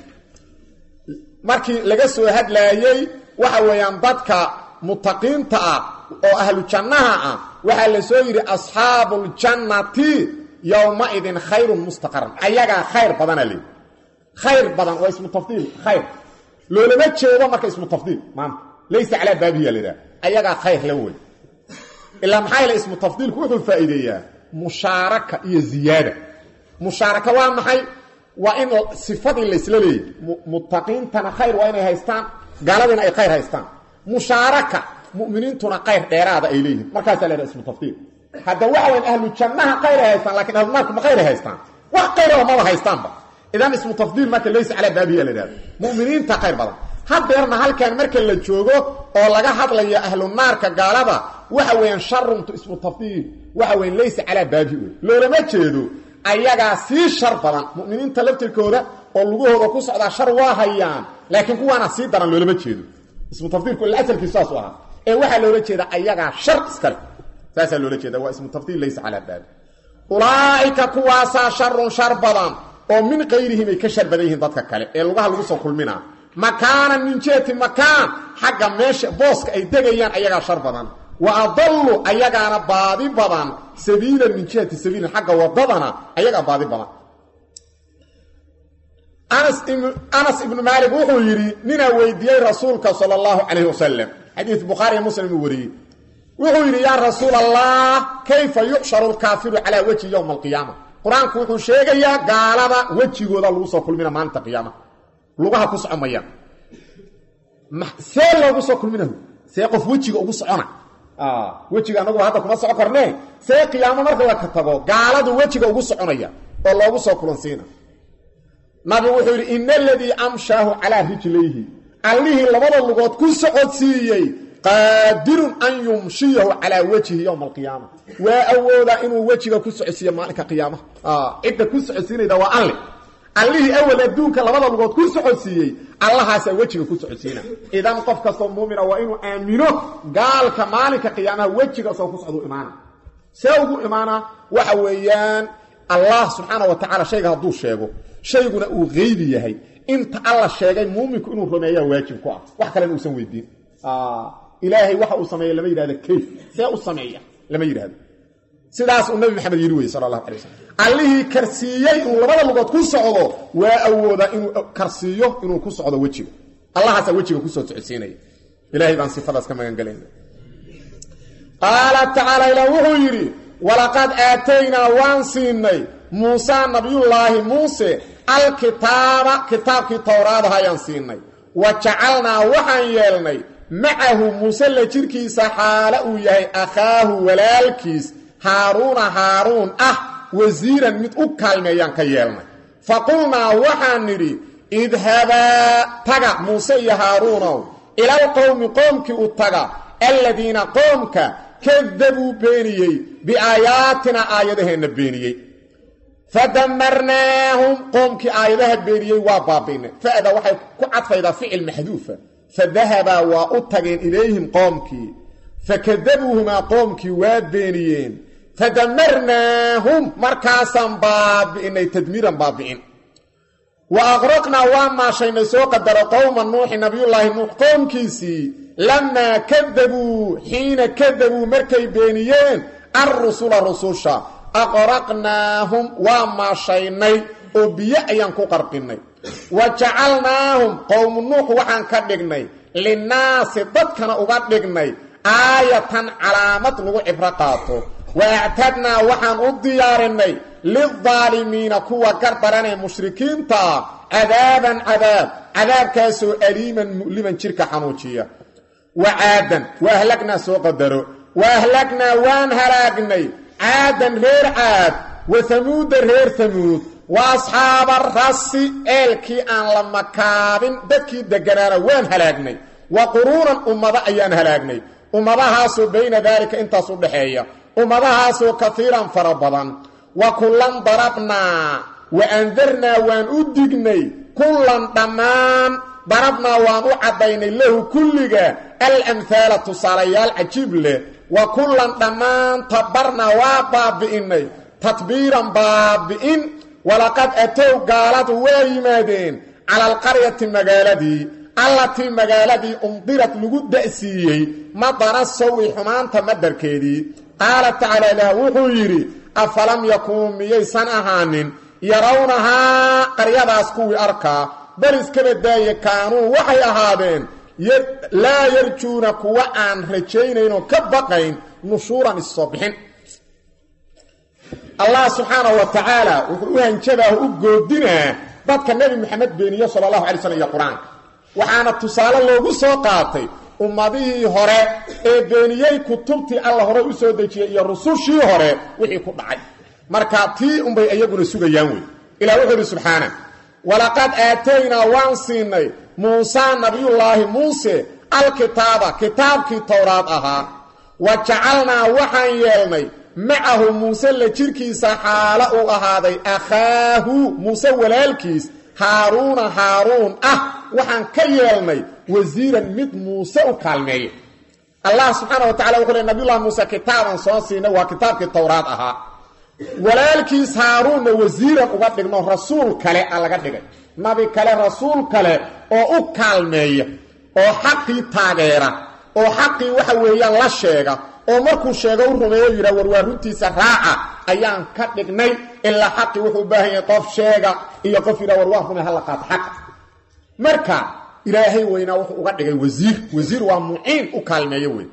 Speaker 1: markii laga soo hadlaayey waxa weeyaan dadka mutaqiinta ah oo ahlu jannaha ah waxaa la soo yidhi asxaabuuljannati yowmaidin khayrun mustaqaran ayagaa khayr badana leey khayr badan waa ismu tafdiil khayr loolama jeedo marka ismu tafdiil maanta laysa calaa baabihi yaa la yidhaha ayagaa khayr la wey ilaa maxaa yaele ismu tafdiilku wuxuu faa'iideeyaa mushaaraka iyo ziyaada mushaaraka waa maxay waa in sifadii laysla leeyay muttaqiintana khayr waa inay haystaan gaaladiina ay khayr haystaan mushaaraka mu'miniintuna khayr dheeraada ay leeyihiin markaasaa la yhaha ismu tafdiil hadda waxa wayan ahlu jannaha khayr ay haystaan lakiin ahlunaarku ma khayr ay haystaan wax khayraba maba haystaanba idan ismu tafdiil marka laysa calaa baabiya la yidhahdo mu'miniinta khayr badan hadeerna halkan marka la joogo oo laga hadlayo ahlu naarka gaalada waxa weeyaan sharuntu ismu tafdiil waxa weyan laysa calaa baabi wey loolama jeedo ayagaa sii shar badan mu'miniinta laftirkooda oo lugahooda ku socdaa shar waa hayaan laakiin kuwaana sii daran loolama jeedo ismu tafdiilku ila asalkiisu saas u ahaa ee waxaa loola jeeda ayagaa shar iskale saasaa loola jeeda waa ismu tafdiil laysa calaa baabi ulaa'ika kuwaasaa sharun shar badan oo min kayrihim ay ka shar badan yihiin dadka kale ee lugaha lagu soo kulminaa makaanan min jihati makaan xagga meesha booska ay degayaan ayagaa shar badan wa adallu ayagaana baadi badan sabiilan min jihati sabiilin xagga wadadana ayagaa baadi badan anas ibnu maalik wuxuu yidhi ninaa weydiiyey rasuulka sala allahu calayhi wasalam xadiid bukhaariya muslim uu wariyey wuxuu yidhi yaa rasuul allah kayfa yuxsharu lkaafiru calaa wejhi yowma alqiyaama qur-aanku wuxuu sheegayaa gaalada wejigooda lagu soo kulmina maalinta qiyaamaha lugaha ku soco mayaan see loogu soo kulminahu see qof wejiga ugu socona wejiga anaguba hadda kuma soco karnee see qiyaamo marka la ka tago gaaladu wejiga ugu soconaya oo loogu soo kulansiina nabigu wuxuu yidhi ina aladii amshaahu calaa rijlayhi allihii labada lugood ku socodsiiyey qaadirun an yumshiyahu calaa wejhi yowma alqiyaama waa awoodaa inuu wejiga ku socodsiiyo maalinka qiyaamaha cidda ku socodsiinayda waa alle allihii awal adduunka labada lugood ku socodsiiyey allahaasaa wejiga ku socodsiina idan qof kastoo muumina waa inuu aamino gaalka maalinka qiyaamaha wejiga soo ku socduu imaana see ugu imaana waxa weeyaan allah subxaana wa tacala shayga hadduu sheego shayguna uu qeybi yahay inta alla sheegay muuminku inuu rumeeyaa waajib ku ah wax kalena uusan weydiin ilaahay waxa uu sameeya lama yidhahdo kayf see u sameeya lama yidhahdo sidaas uu nabi maxamed yidhi weye sala allahu alay wasalam allihii karsiiyey inuu labada lugood ku socdo waa awoodaa inuu karsiiyo inuu ku socdo wejiga allahaasaa wejiga kusoo socodsiinaya ilahay baan sifadaas ka magan gelayna qaala tacaala ilah wuxuu yidhi walaqad aataynaa waan siinay muusaa nabiyullaahi muuse alkitaaba kitaabkii towraadaha ayaan siinay wa jacalnaa waxaan yeelnay macahu muuse la jirkiisa xaale uu yahay akhaahu walaalkiis haaruuna haaruun ah wasiiran mid u kaalmeeyaan ka yeelnay fa qulnaa waxaan nidhi idhabaa taga muuse iyo haaruunow ilalqowmi qoomkii u taga aladiina qoomka kadabuu beeniyey biaayaatina aayadaheenna beeniyey fadamarnaahum qoomkii aayadaha beeniyey waa baabi'nay fa'da waxay ku cadfaydaa ficil maxduufa fadahabaa waa u tageen ilayhim qoomkii fakadabuuhumaa qoomkii waa beeniyeen fadamarnaahum markaasaan baabi'inay tadmiiran baabi'in wa aqraqnaa waa maashaynay soo qadaro qowma nuuxi nabiyullaahi nuux qoomkiisii lamaa kadabuu xiina kadabuu markay beeniyeen alrusula rususha aqraqnaahum waa maashaynay oo biyo ayaan ku qarqinnay wa jacalnaahum qowmu nuux waxaan ka dhignay linnaasi dadkana uga dhignay aayatan calaamad lagu cibro qaato wa actadnaa waxaan u diyaarinay lildaalimiina kuwa gardaranee mushrikiinta ah cadaaban cadaab cadaabkaasoo aliiman mu'liman jirka xanuujiya wa caadan wa ahlagnaa soo qadaro wa ahlagnaa waan halaagnay caadan reer caad wa hamuuda reer hamuud wa asxaaba rasi eelkii aan la makaabin dadkii degganaana waan halaagnay wa quruunan ummado ayaan halaagnay ummadahaasoo bayna daalika intaas u dhaxeeya ummadahaasoo kaiiran fara badan wa kullan darabnaa wa andarnaa waan u dignay kullan dhammaan darabnaa waan u caddaynay lahu kulliga alamhaala tusaalayaal cajiib leh wa kullan dhammaan tabarnaa waa baabi'innay tadbiiran baabi'in walaqad atow gaaladu waa yimaadeen cala alqaryati magaaladii allatii magaaladii umdirad lagu da'siiyey madana sawi xumaanta madarkeedii qaala tacaala ilaah wuxuu yidhi afalam yakuunu miyaysan ahaanin yarawnahaa qaryadaas kuwii arkaa bal iskaba daaye kaanuu waxay ahaadeen laa yarjuuna kuwa aan rajaynaynoo ka baqayn nushuuran issoo bixin allah subxaanahu wa tacaala wuxuu u hanjabaahu u goodinaa dadka nebi moxamed beeniye sala allahu alay slm iyo qur-aanka waxaana tusaale loogu soo qaatay ummadihii hore ee beeniyey kutubtii alla hore u soo dejiyey iyo rusushii hore wixii ku dhacay marka tii unbay iyaguna sugayaan wey ilah wuxuu idhi subxaana walaqad aataynaa waan siinay muusaa nabiyullaahi muuse alkitaaba kitaabkii towraad ahaa wa jacalnaa waxaan yeelnay macahu muuse la jirkiisa xaalo uu ahaaday akhaahu muuse walaalkiis haaruuna haaruun ah waxaan ka yeelnay wasiiran mid muuse u kaalmeeya allah subxaana wa tacala wuxuu le nabiyullahi muuse kitaaban soo siinay waa kitaabkii towraad ahaa walaalkiis haaruunna wasiiran uga dhigno rasuul kale a laga dhigay nabi kale rasuul kale oo u kaalmeeya oo xaqii taageera oo xaqii waxa weeyaan la sheega oo markuu sheego u rumeeyo yidhah war waa runtiisa raaca ayaan ka dhignay ilaa xaqii wuxuu u baahan yahay qof sheega iyo qof yidhah war waa rumey hala qaato xaqa marka ilaahay weynaa wuxuu uga dhigay wasiir wasiir waa muciin u kaalmeeyo wey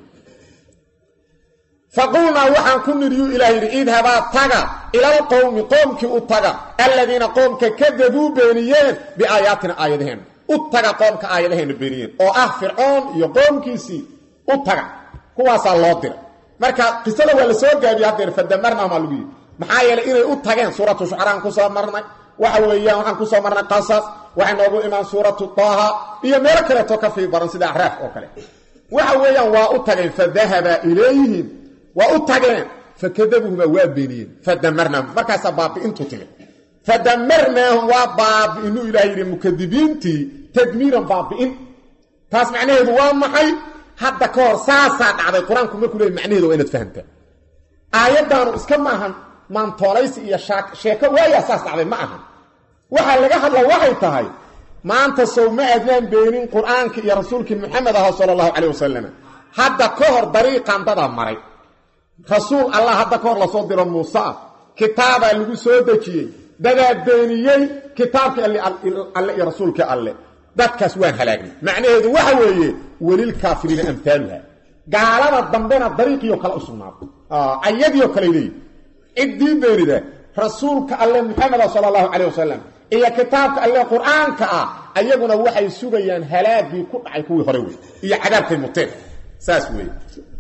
Speaker 1: faqulnaa waxaan ku nidhi yuu ilaah yidhi idhabaa taga ilalqowmi qoomkii u taga aladiina qoomka kadabuu beeniyeen biaayaatina aayadaheenna u taga qoomka aayadaheenna beeniyeen oo ah fircoon iyo qoomkiisii u taga kuwaasaa loo diray marka qisada waa la soo gaabiye haddeer fadamarnahum aa lagu yidhi maxaa yeelay inay u tageen suuratu shucaraan kusoo marnay waxa weeyaan waxaan kusoo marnay qasas waxay noogu imaan suuratu taaha iyo meelo kaleeto ka fii baran sida axraaf oo kale waxa weeyaan waa u tageen fadahaba ilayhim waa u tageen fakadabuhuma waa beeniyeen fadamarnaahum markaasaa baabi'intu timid fadamarnaahum waa baabi'inuu ilaah yidhi mukadibiintii tadmiiran baabi'in taas macnaheedu waa maxay hadda ka hor saasaa dhacday qur-aanku markuu leey macnaheedu waa inaad fahamtaa aayaddaanu iska maahan maantoolaysi iyo sheeko waayaa saas dhacday ma aha waxaa laga hadla waxay tahay maanta sow ma aadnaan beenin qur-aankii iyo rasuulkii maxamed aha sala allahu calayh wasalam hadda ka hor dariiqan dadaa maray rasuul allah hadda ka hor lasoo diro muuse ah kitaabaa lagu soo dejiyey dadaa beeniyey kitaabkii alle iyo rasuulkii alle dadkaas waan halaagnay macnaheedu waxa weeye welilkaafiriina amhaaluha gaalada dambena dariiqiio kale u sugnaaday ayadiio kale leeyihi ciddii beenida rasuulka alle maxameda sala allahu calayh wasalam iyo kitaabka alle qur-aanka ah ayaguna waxay sugayaan halaagii ku dhacay kuwii hore wey iyo cadaabkay muteen saas weeye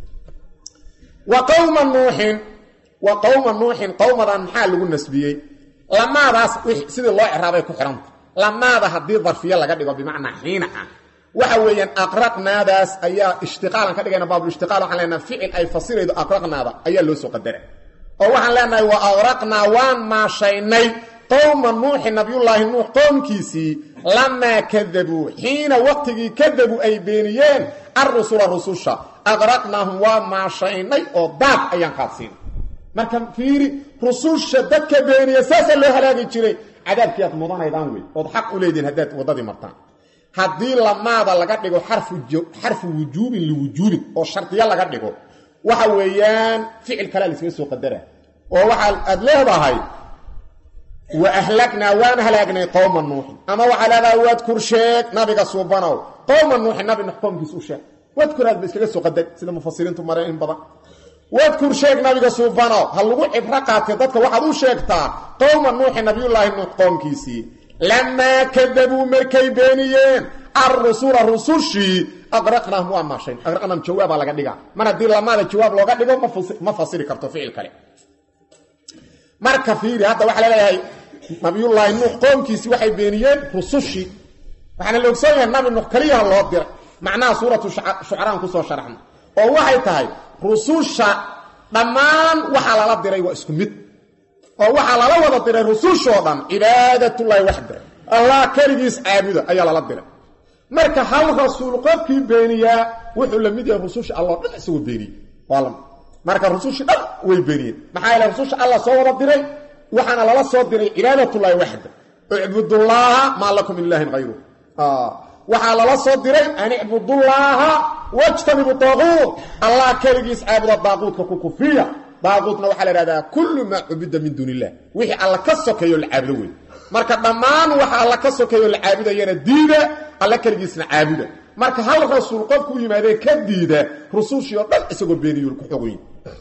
Speaker 1: wa qowma nuuxin wa qowma nuuxin qowmadan maxaa lagu nasbiyey lamaadaas sidii loo ciraabay ku xidhanta lamaada haddii darfiye laga dhigo bimacnaa xiina ah waxa weeyaan aqraqnaadaas ayaa ishtiqaalan ka dhigayna baabulishtiqaal waxaan leenaha ficil ay fasiraydo aqraqnaada ayaa loo soo qadara oo waxaan leenahay wa aqraqnaa waan maashaynay qowma nuuxi nabiyullaahi nuux qowmkiisii lamaa kadabuu xiina waqtigii kadabuu ay beeniyeen arrusula rususha aqraqnaahum waa maashaynay oo daad ayaan qaadsiinay marka fiiri rususha dadka beeniya saasaa loo halaagi jiray cadaabkii aad mudanaydaan wey ood xaq u leedihin haddaad waddadii martaan haddii lamaada laga dhigo xarfu wujuubin liwujuubin oo shardiyo laga dhigo waxa weeyaan ficil kalea laiskaga soo qadara oo waxaa aad leedahay wa ahlagnaa waan halaagnay qowma nuuxin ama waxaa leedahay wadkur sheeg nabiga suubanow qowma nuuxin nabi nuux qowmkiis u sheeg wadkur aad ba iskaga soo qadar sida mufasiriintu mareen in badan wadkur sheeg nabiga suubanow ha lagu cibro qaatay dadka waxaad u sheegtaa qowma nuuxi nabiyullaahi nuux qowmkiisii lamaa kadabuu markay beeniyeen arrusula rusushii aqraqnaahum waa maashayn aqraqnaahum jawaabaa laga dhigaa mar haddii lamaada jawaab looga dhigo ma fasiri karto ficil kale marka fiiri hadda waxaa laleeyahay nabiyullaahi nuux qoomkiisii waxay beeniyeen rusushii waxaana la ogsoon yahay nabi nuux keliyaha loo diray macnaha suuratu shucaraan kusoo sharaxna oo waxay tahay rususha dhammaan waxaa lala diray waa isku mid oo waxaa lala wada diray rusushoo dhan cibaadatullaahi waxda allah keligiis caabuda ayaa lala diray marka hal rasuul qofkii beeniyaa wuxuu la mid yahay rususha alloo dhan isagoo beeniyey marka rusushii dhan way beeniyeen maxaa yeele rususha allah soo wada diray waxaana lala soo diray cibaadatullaahi waxda icbudullaaha maa lakum min ilaahin hayru waxaa lala soo diray an icbudullaaha wajtanibu daaquud allah keligiis caabuda daaquudka ku kufiya daaquudna waxaa la ihahdaa kullu maa cubida min duuni illah wixii alla ka sokeeyo la caabudo wey marka dhammaan waxa alla ka sokeeyo la caabudayana diida alla keligiisna caabuda marka hal rasuul qofku u yimaadee ka diida rusushii oo dhan isagoo beeniyul ku xogoyin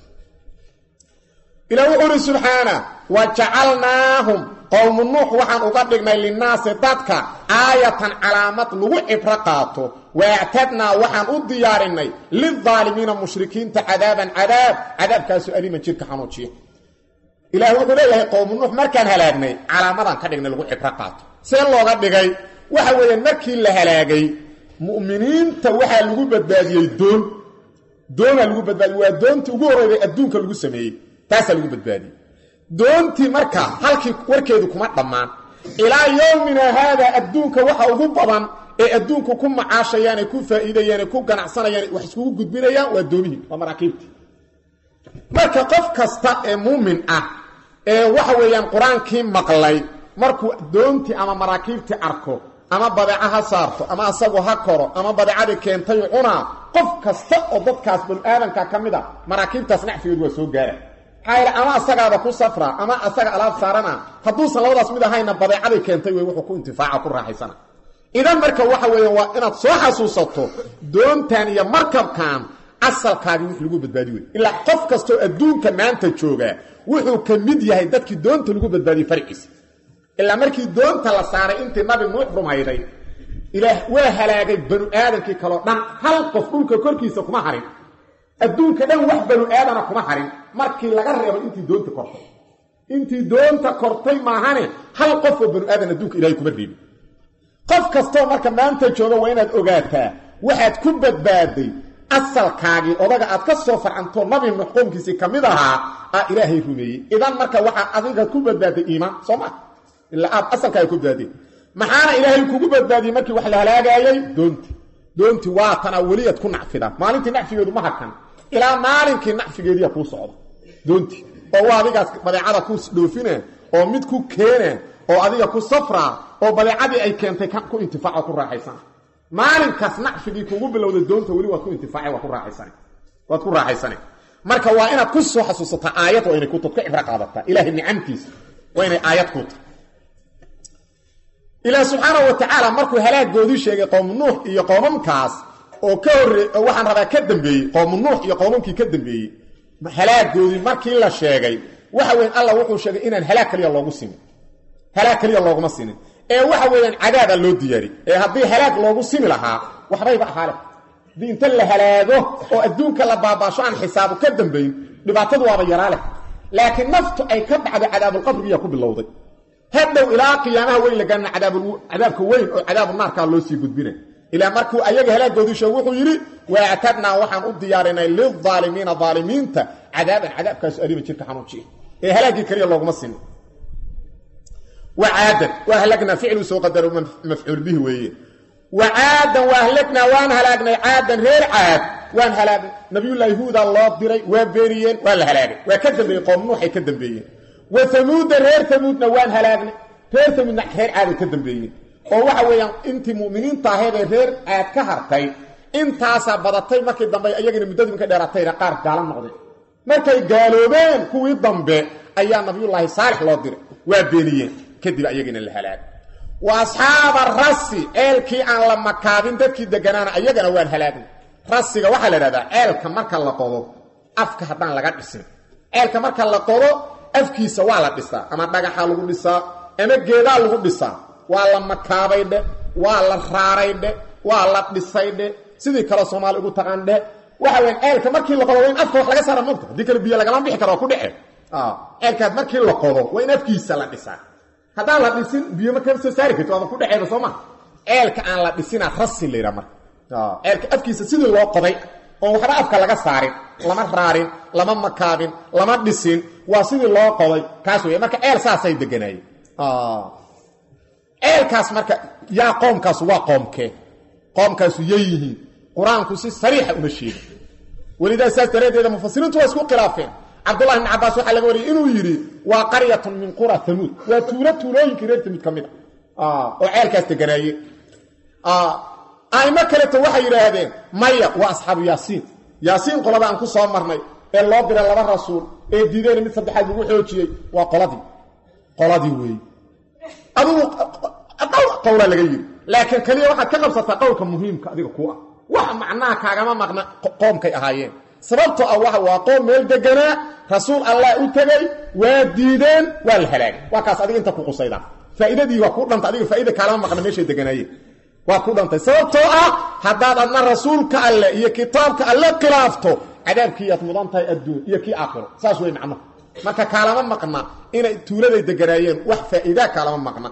Speaker 1: ilaa wuxuu uhi subxaana wa jacalnaahum qowmu nuux waxaan uga dhignay linnaasi dadka aayatan calaamad lagu cibro qaato waactadnaa waxaan u diyaarinay lildaalimiina mushrikiinta cadaaban cadaab cadaabkaasoo aliman jirka xanuujiya ilaah wuxuu leeyahay qowmu nuux markaan halaagnay calaamadaan ka dhignay lagu cibro qaato see looga dhigay waxa weeyaan markii la halaagay mu'miniinta waxaa lagu badbaadiyey doon doonaa lagu badbaadiyey waa doontii ugu horreyday adduunka lagu sameeyey taasaa lagu badbaadiyey doontii marka halkii warkeedu kuma dhammaan ilaa yowmina haadaa adduunka waxa ugu badan ee adduunku ku macaashayaan ee ku faa'iidayaan ee ku ganacsanayaan wax iskugu gudbinayaan waa doomihii waa maraakiibtii marka qof kasta ee muumin ah ee waxa weeyaan qur-aankii maqlay markuu doontii ama maraakiibtii arko ama badeeco ha saarto ama asagu ha koro ama badeecadii keentay cunaa qof kasta oo dadkaas banu aadanka ka mid a maraakiibtaas nacfigeedu waa soo gaara maxaa ama asagaaba ku safra ama asaga alaab saarana hadduusan labadaas mid ahayna badeecaday keentay wey wuxuu ku intifaaca ku raaxaysana idan marka waxa weeya waa inaad soo xasuusato doontan iyo markabkan asalkaagii wix lagu badbaadi wey ilaa qof kastoo adduunka maanta jooga wuxuu ka mid yahay dadkii doonta lagu badbaadiyey farciisa ilaa markii doonta la saaray intii nabi nuux rumayday ilaah waa halaagay banu aadamkii kaleo dhan hal qof dhulka korkiisa kuma harin adduunka dhan wax banu aadana kuma harin markii laga reebo intii doonta kortay intii doonta kortay maahane hal qof oo banu aadan adduunka ilahay kuma reebin qof kastoo marka maanta jooga waa inaad ogaataa waxaad ku badbaaday asalkaagii odaga aad ka soo farcantoo nabi nuux qoomkiisii ka mid ahaa aa ilaahay rumeeyey idan marka waxaa adiga ku badbaaday iimaan soo ma ilaa aad asalkaaga ku badbaadeen maxaana ilaahay kugu badbaadiyey markii wax la halaagaayay doonti doonti waa tanaa weliyaad ku nacfida maalintii nacfigeedu ma hakan ilaa maalinkii nacfigeediya kuu socda doonti oo waa adigaas badeecada ku dhoofina oo mid ku keena oo adiga ku safra oo badeecadii ay keentay ku intifaaco ku raaxaysan maalinkaas nacfigii kugu bilowda doonta weli waad ku intifaace waa ku raaxaysan waad ku raaxaysane marka waa inaad ku soo xasuusataa aayad waa inay kutub ka cibro qaadataa ilaahay nicamtiisa waa inay aayad ku tahay ilaah subxaana wa tacaala markuu halaagoodii sheegay qowmu nuux iyo qoomamkaas oo ka horre waxaan rabaa ka dambeeyey qowmu nuux iyo qoomamkii ka dambeeyey halaagoodii markii la sheegay waxa weyan allah wuxuu sheegay inaan halaag kaliya loogu simin halaag kaliya looguma sinin ee waxa weeyaan cadaabaa loo diyaari ee haddii halaag loogu simi lahaa waxbayba ahaale haddii inta la halaago oo adduunka la baabaasho aan xisaabu ka dambayn dhibaatadu waaba yaraa leh laakiin naftu ay ka dhacdo cadaabulqabrigiyaa ku bilowday hadhow ilaa qiyaamaha weyn la gaarna cadaabka weyn oo cadaabu naarkaa loo sii gudbina ilaa markuu ayaga halaagoodii sheeg wuxuu yidhi waactadnaa waxaan u diyaarinay lilaalimiina aalimiinta cadaaban cadaabkaasu aliima jirka xanuujiya ee halaaggii kaliya looguma sinin wacaadan waa halagnaa ficlu soo qadaro mafcuul bihi weeye wacaadan waa halagnaa waan halaagnay caadan reer caad waan halaagnay nabiyullaahi huuda loo diray waa beeniyeen waa la halaagay waa ka dambeeyey qoom nuuxay ka dambeeyeen wa hamuuda reer hamuudna waan halaagnay reer hamuudna reer caaday ka dambeeyeen oo waxa weeyaan intii mu'miniinta ahaydee reer caad ka hartay intaasaa badatay markii dambe iyagina muddadii markay dheeratayna qaar gaalo noqdeen markay gaaloobeen kuwii dambe ayaa nabiyullaahi saalix loo diray waa beeniyeen kadib ayagina la halaagay wa asxaaba rasi ceelkii aan la makaabin dadkii deganaana ayagana waan halaagnay rasiga waxaa la idhahdaa ceelka marka la qodo afka haddaan laga dhisin ceelka marka la qodo afkiisa waa la dhisaa ama dhagaxa lagu dhisaa ama geedaa lagu dhisaa waa la makaabay dhe waa la raaray dhe waa la dhisay dhe sidii kale soomaali ugu taqaan dhe waxa weyan ceelka markii la qodo waa in afka wax laga saara mogta haddii kale biyo lagama bixi karo oo ku dhece ceelkaas markii la qodo waa in afkiisa la dhisaa haddaan la dhisin biyo ma kama soo saari karti waaba ku dhexeeda soo ma ceelka aan la dhisinaa rasi la yidhaha marka ceelka afkiisa sidii loo qoday oon waxba afka laga saarin lama raarin lama makaabin lama dhisin waa sidii loo qoday kaas wey marka ceel saasay deganaayeen ceelkaas marka yaa qoomkaasu waa qoomkee qoomkaasu yay yihiin qur-aanku si sariixa uma sheegin welidaa saas daraaddeeda mufasiriintu waa isku khilaafeen cabdullahi ibn cabaas waxaa laga wariyay inuu yidhi waa qaryatun min qura tamuud waa tuulo tuulooyinkii reer tamuud ka mid a oo ceelkaas deganaayeen aimo kaleto waxay yidhaahdeen maya waa asxaabu yaasiin yaasiin qolada aan ku soo marnay ee loo diray laba rasuul ee diideen mid saddexaad lagu xoojiyey waa qoladii qoladii weeye adugu qowlaa laga yidhi laakiin keliya waxaad ka qabsataa qowlka muhiimka adiga ku ah wax macnaha kaagama maqna qoomkay ahaayeen sababtoo ah waxa waa qoom meel deganaa rasuul allah u tegay waa diideen waa la halaagay waa kaas adiga inta ku qusaydaa faa'iidadii waa ku dhanta adiga faa'iida kaalama maqna meeshay deganaayeen waa ku dhantay sababtoo ah haddaad adna rasuulka alle iyo kitaabka alle khilaafto cadaabkiiyaad mudan tahay adduun iyo kii aakhiro saas wey macnuhu marka kaalama maqna inay tuuladay deganaayeen wax faa'iidaa kaalama maqna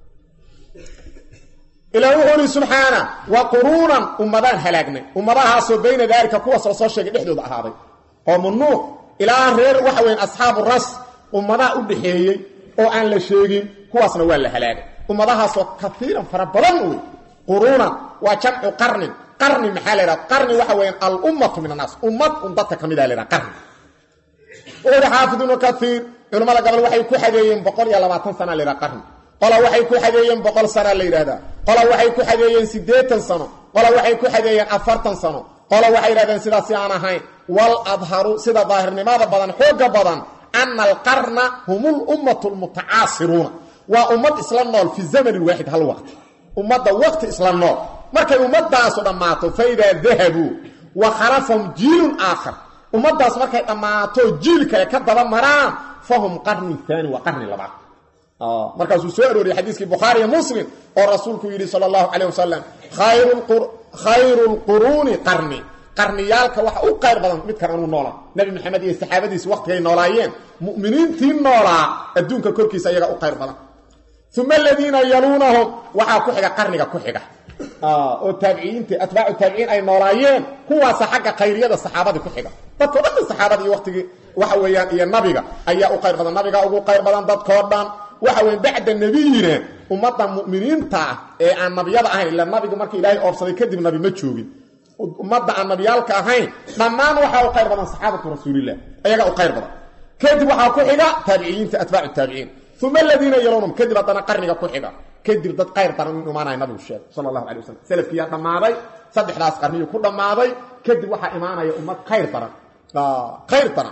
Speaker 1: ilaa wuxuu ihi subxaana wa quruunan ummadaan halaagnay ummadahaasoo bayna daalika kuwaas la soo sheegay dhexdooda ahaaday qoomu nuux ilaa reer waxa weyan asxaabu ras ummadaha u dhaxeeyey oo aan la sheegin kuwaasna waa la halaagay ummadahaasoo kaiiran fara badan wey quruunan waa jamcu qarnin qarni maxaa la ydhaha qarni waxa weyaan alummatu min annaas ummad un dadka ka mida la ydhaha qarni wuxuuhi xaafid ibnu kaiir culimmada gobol waxay ku xadeeyeen boqol iyo labaatan sana la ydhaha qarni qola waxay ku xadeeyeen boqol sana la yidhahdaa qola waxay ku xadeeyeen siddeetan sano qola waxay ku xadeeyeen afartan sano qola waxay yidhahdeen sidaasi aan ahayn wal adharu sida daahirnimada badan xooga badan ana alqarna hum lummatu lmutacaasiruuna waa ummad isla nool fi zamanin waaxid hal waqti ummadda waqti isla nool markay ummadaasu dhammaato fa idaa dahabuu wa khalafahum jiilun aakhar ummaddaas markay dhammaato jiil kale ka daba maraan fahum qarni aani waa qarni labaad markaasuu soo arooriyey xadiiskii bukhaariiyo muslim oo rasuulku yidhi sala allahu calayh wasalam khayru lquruuni qarni qarniyaalka waxa u qayr badan midkan anuu noolaa nebi maxamed iyo saxaabadiisi waqtigay noolaayeen mu'miniintii noolaa adduunka korkiisa ayaga u qayr badan uma aladiina yaluunahum waxaa ku xiga qarniga ku xiga oo taabiciyiinta atbaacu taabiciin ay noolaayeen kuwaasa xagga khayriyada saxaabadii ku xiga dadkao dhan saxaabadii iyo waqtigii waxa weeyaan iyo nabiga ayaa u qayr badan nabiga ugu qayr badan dadkoo dhan waxa weya bacda nebiyina ummadda mu'miniinta ah ee aan nabiyada ahayn ila nabigu marka ilaahay oobsaday kadib nabi ma joogin ummadda aan nabiyaalka ahayn dhammaan waxaa u qayr badan saxaabatu rasuulilah ayagaa u qayr badan kadib waxaa ku xiga taabiciyiinta atbaacu taabiciin uma aladiina yalownum kadib haddana qarniga ku xiga kadib dad qayr daran inu imaanaya nabigu sheegay sala allahu alay wasalam salafkiyaa dhammaaday saddexdaas qarniyuu ku dhammaaday kadib waxaa imaanaya ummad khayr daran khayr daran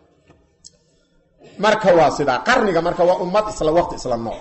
Speaker 1: marka waa sidaa qarniga marka waa ummad isla waqti isla nooc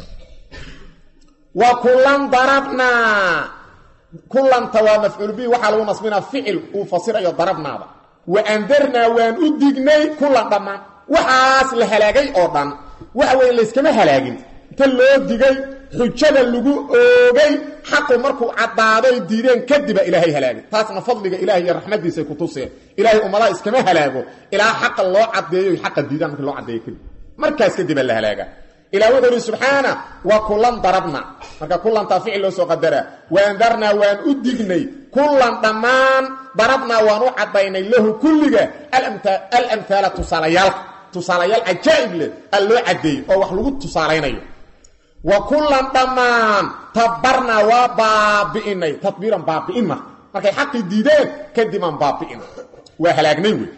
Speaker 1: wa kulan darabnaa kulanta waa mafcuul bi waxaa lagu nasbinaa ficil uu fasirayo darabnaada wa andarnaa waan u dignay kulan dhammaan waxaas la halaagay oo dhan waxa weeye layskama halaagin inta loo digay xujada lagu oogay xaqu markuu caddaaday diideen kadiba ilaahay halaagay taasna fadliga ilahay iyo raxmadiisay ku tuseen ilaahay ummadaha iskama halaago ilaa xaqa loo caddeeyo xaqa diidaan markii loo caddeeyo kadib markaas kadiba la halaaga ilah wuxuu ihi subxaana wa kulan darabna marka kulantaa ficil loo soo qadaraa waandarnaa waan u dignay kulan dhammaan darabnaa waan u caddaynay lahu kulliga alamhaala tusaalayaalka tusaalayaal cajaa'ib leh al loo caddeeyey oo wax lagu tusaalaynayo wa kulan dhammaan tabarnaa waa baabi'inay tadbiiran baabi'in marka markay xaqii diideen kadibaan baabi'inay waa halaagnay wey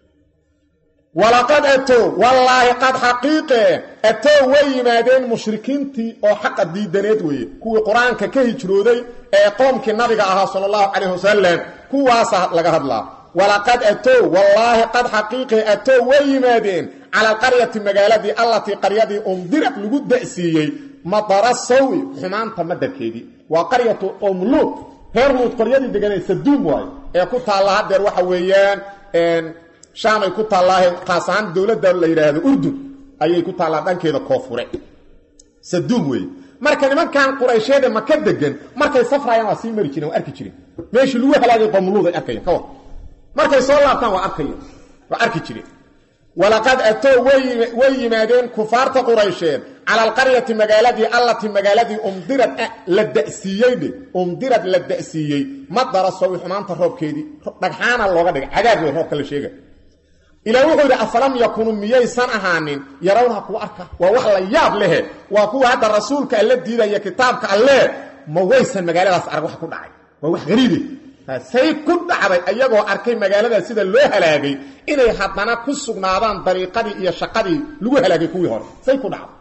Speaker 1: walaqad atow wallaahi qad xaqiiqe atow way yimaadeen mushrikiintii oo xaqa diidaneed weeye kuwii qur-aanka ka hijrooday ee qoomkii nabiga ahaa sala allahu calayh wasalam kuwaasa laga hadlaa walaqad atow wallaahi qad xaqiiqe atow way yimaadeen cala alqaryati magaaladii allatii qaryadii undirad lagu da'siiyey madara sawi xumaanta madarkeedii waa qaryatu omluud reer luud qaryadii deganay saduum waayo ee ku taalla hadeer waxa weeyaan shaamay ku taallaahe khaas ahaan dowladda la yidhaahdo urdun ayay ku taallaa dhankeeda koonfure saduum weeye marka nimankan quraysheede maka degan markay safrayaan waa sii mari jireen waa arki jireen meeshii lagu halaagay qomluud ay arkayan ka war markay soo laabtaan waa arkayan waa arki jireen walaqad atow way yimaadeen kufaarta quraysheed cala alqaryati magaaladii allatii magaaladii umdirad la da'siiyeyde umdirad la da'siiyey madara sawi xumaanta roobkeedii dhagxaana looga dhigay cadaab wey roobka la sheega ilaa wuxuu yidhi afalam yakunu miyaysan ahaanin yarawnaha kuwa arka waa wax la yaab lehe waa kuwa hadda rasuulka alla diidaya kitaabka alle ma waysan magaaladaas arag wax ku dhacay waa wax gariibe say ku dhacday ayagoo arkay magaaladaas sida loo halaagay inay haddana ku sugnaadaan dariiqadii iyo shaqadii lagu halaagay kuwii hore say ku dhacday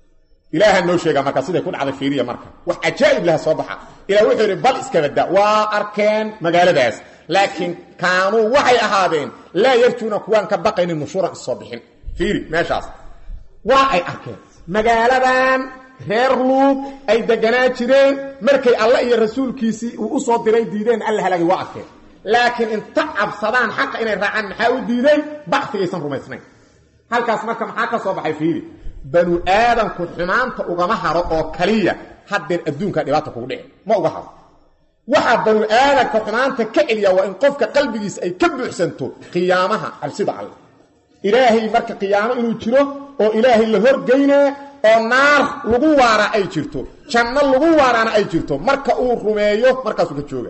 Speaker 1: ilaaha noo sheega marka siday ku dhacday fiiriya marka wax cajaa'ib laha soo baxa ilah wuxuu yidhi bal iskabada waa arkeen magaaladaas laakiin kaanuu waxay ahaadeen laa yarjuuna kuwaan ka baqaynin nushuuran issoo bixin fiiri meeshaas waa ay arkeen magaaladan reer luud ay deganaa jireen markay alle iyo rasuulkiisii uu u soo diray diideen alla halaagay waa arkeen laakiin inta cabsadaan xaqa inay raacaan maxaa u diiday bacfigaysan rumaysnayn halkaas marka maxaa ka soo baxay fiiri banu aadanku xumaanta ugama haro oo kaliya haddeer adduunka dhibaata kugu dhici ma uga haro waxaa banu aadanka xumaanta ka celiya waa in qofka qalbigiisa ay ka buuxsanto qiyaamaha cabsida alle ilaahay marka qiyaamo inuu jiro oo ilaahay la horgeynaa oo naar lagu waaraa ay jirto janno lagu waaraana ay jirto marka uu rumeeyo markaasuu ka jooga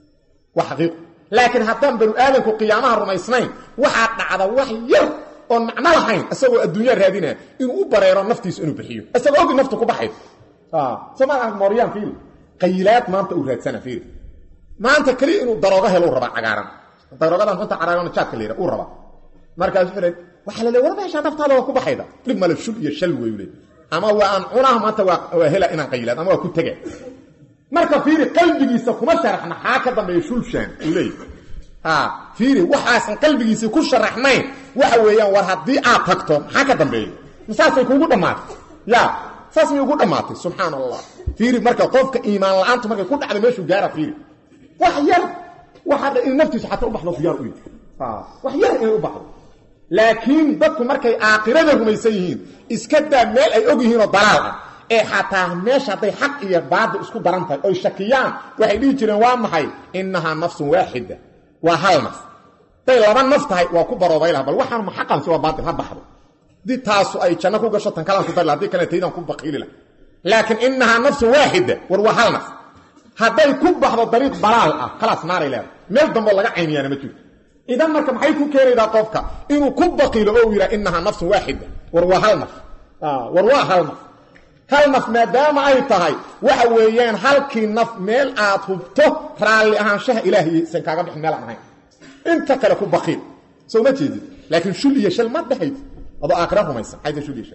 Speaker 1: waa xaqiiqo laakiin haddaan banu aadanku qiyaamaha rumaysnayn waxaa dhacda wax yar oon macno lahayn isagoo adduunya raadinaa inuu u bareero naftiisu inuu bixiyo isagoo ogi naftu ku baxayd somaa mooryaan fiiri qayilaad maanta uu raadsana fiiri maanta keliya inuu daroogo helo u rabaa cagaaran daroogadan xunta cagaaran jaadka la yidha uu rabaa markaas wuxuu leey waxaa la leey war meeshaa naftaada waa ku baxayda dhib male shul iyo shal wey leey ama waa aan cunaha maanta waa hela inaan qayilaad ama waa ku tega marka fiiri qalbigiisa kuma sharaxna xaa ka dambeeya shulshaan uu leeyahy ha fiiri waxaasan qalbigiisii ku sharaxnayn waxa weeyaan war haddii aad tagto maxaa ka dambeeya saasay kuugu dhammaatay ya saas may ugu dhammaatay subxaan allah fiiri marka qofka iimaan la-aantu markay ku dhacda meeshuu gaara fiiri wax yar waxaa in naftiisu xataa u baxdo diyaar u yihi wax yar inay u baxdo laakiin dadku markay aakhirada rumaysan yihiin iska daa meel ay og yihiinoo dalaal ah ee xataa meesha hadday xaq iyo baadil isku daran tahay oy shakiyaan waxay dhihi jireen waa maxay innahaa nafsun waaxida waa hal naf hadday laba naf tahay waa ku baroobay laha bal waxaan ma xaqan si waa baadil ha baxdo haddii taasu ay janno ku gasho tan kalaan ku dari laha hadii kale taydaan ku baqiili laha laakiin innahaa nafsun waaxida war waa hal naf hadday ku baxdo dariiq dalaal ah khalaas naaray leedahay meel damboo laga cayniyaana ma jirto idan marka maxay ku keenaydaa qofka inuu ku baqiilo oo uu yidhaha innahaa nafsun waaxida war waa hal naf war waa hal naf hal naf maadaama ay tahay waxa weeyaan halkii naf meel aad hubto raalli ahaanshaha ilaahiyaysan kaaga bixin meel aan ahayn inta kale ku baqiil soo ma jeedid laakiin shul iyo shal ma dhahayd adoo aakhira rumaysan xaytashuliisha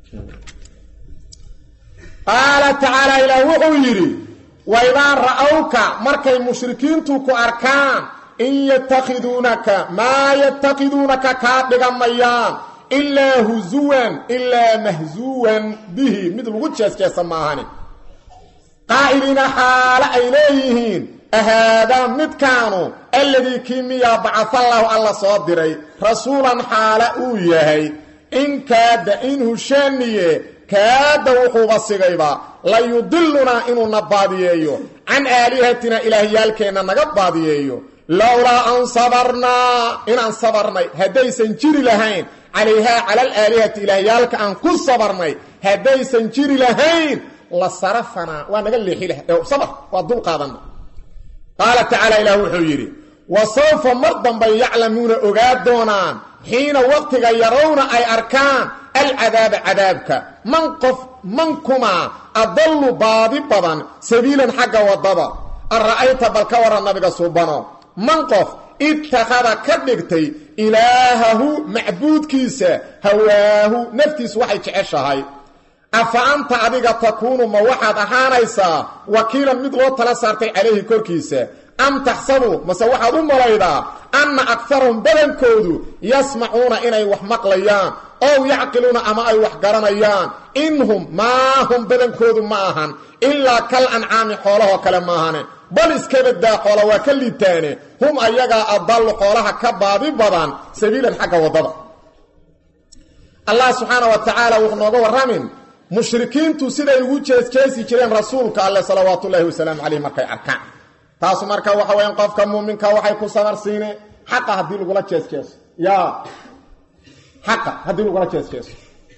Speaker 1: qaala tacaala ilaah wuxuu yidhi waidaa ra'awka markay mushrikiintu ku arkaan in yatakhiduunaka maa yatakhiduunaka kaa dhigamayaan ilaa husuwan ilaa mahsuwan bihi mid lagu jeesjeesa maahani qaa'iliina xaale ay leeyihiin ahaadaa midkaanu alladii kii miyaa bacafallaahu alla soo diray rasuulan xaale uu yahay in kaada in hushaaniye kaada wuxuuba sigayba la yudilunaa inuuna baadiyeeyo can aalihatina ilaahyaalkeenna naga baadiyeeyo lowlaa an sabarnaa inaan sabarnay haddaysan jiri lahayn calayhaa cala alaalihati ilaahyaalka aan ku sabarnay haddaysan jiri lahayn la sarafanaa waa naga leexi laha sabr waa dul qaadana qaala tacaala ilaah wuxuu yidhi wa sawfa mar dambay yaclamuuna ogaa doonaan xiina waqtiga yarawna ay arkaan alcadaaba cadaabka man qof mankumaa adallu baadi badan sabiilan xagga waddada an ra'ayta bal ka waran nabiga suubano man qof ittakhada ka dhigtay ilaahahu macbuudkiisa hawaahu naftiisu waxay jeceshahay afa anta adiga takuunu ma waxaad ahaanaysaa wakiilan mid loo tala saartay calayhi korkiisa am taxsabu mase waxaad u malaydaa anna akarahum badankoodu yasmacuuna inay wax maqlayaan ow yacqiluuna ama ay wax garanayaan inhum maa hum badankoodu ma ahan ilaa kal ancaami xoolahoo kale maahane bal iskabadaa xoola waa ka liitaane hum ayagaa adallu xoolaha ka baadi badan sabiilan xagga waddada allah subxaana wa tacaala wuxuu nooga warramin mushrikiintu siday ugu jeesjeesi jireen rasuulka alle salawaatullaahi wasalaamu caleyh markay arkaan taasu marka waxa weyan qofka muuminka waxay ku sabar siineen xaqa haddii lagula jeesjeeso yaa xaqa haddii lagula jeesjeeso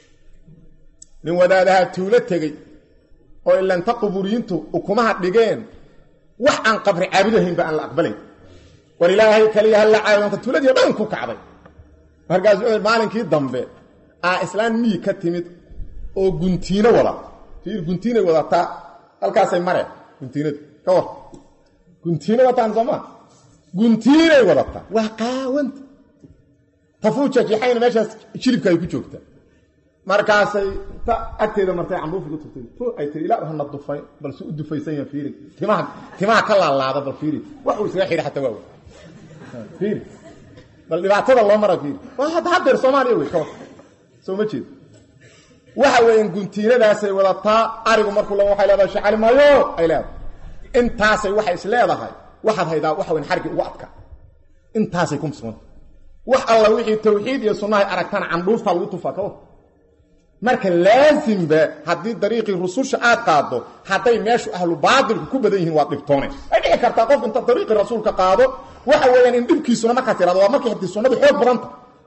Speaker 1: nin wadaadaha tuulo tegey oo ilanta quburiyiintu ukumaha dhigeen wax aan qabri caabudahaynba aan la aqbalayn war ilaahay kaliya halla caabudanta tuuladii dhan ku kacday markaas wuxuu maalinkii dambe aa islaan miyi ka timid oo guntiino wada fiir guntiinay wadataa halkaasay mareen guntiinadu ka war guntiino wataan soomaa guntiinay wadataa waa qaawanta tafuujajixayna meeshaas jilibka ay ku joogtaa markaasay ta agteeda martay cambuufi ku tugtay tu ay tiri ilaa hana dufay balse u dufaysan yaha fiiri timaha timaha ka laalaada bal fiiri wax uu isaga xidha xataa waa wey fiiri bal dhibaatada loo mara fiiri waa hadda hadeer soomaaliya wey ka war soo ma jeedo waxa weeyaan guntiinadaasay wadataa arigu markuu la waxay leedahay shacali maayo ay leedahay intaasay waxay is leedahay waxaad haydaa waxa weyn xargi ugu adka intaasay ku musqanta wax alla wixii tawxiid iyo sunnahay aragtana candhuuftaa lagu tufaa ka war marka laasimba haddii dariiqii rususha aad qaado hadday meeshu ahlu baatilku ku badan yihiin waad dhibtoonay ay dhici kartaa qof inta dariiqii rasuulka qaado waxa weeyaan in dhibkiisuna markaa tirado waa markii hadii sunnadu xoog badanta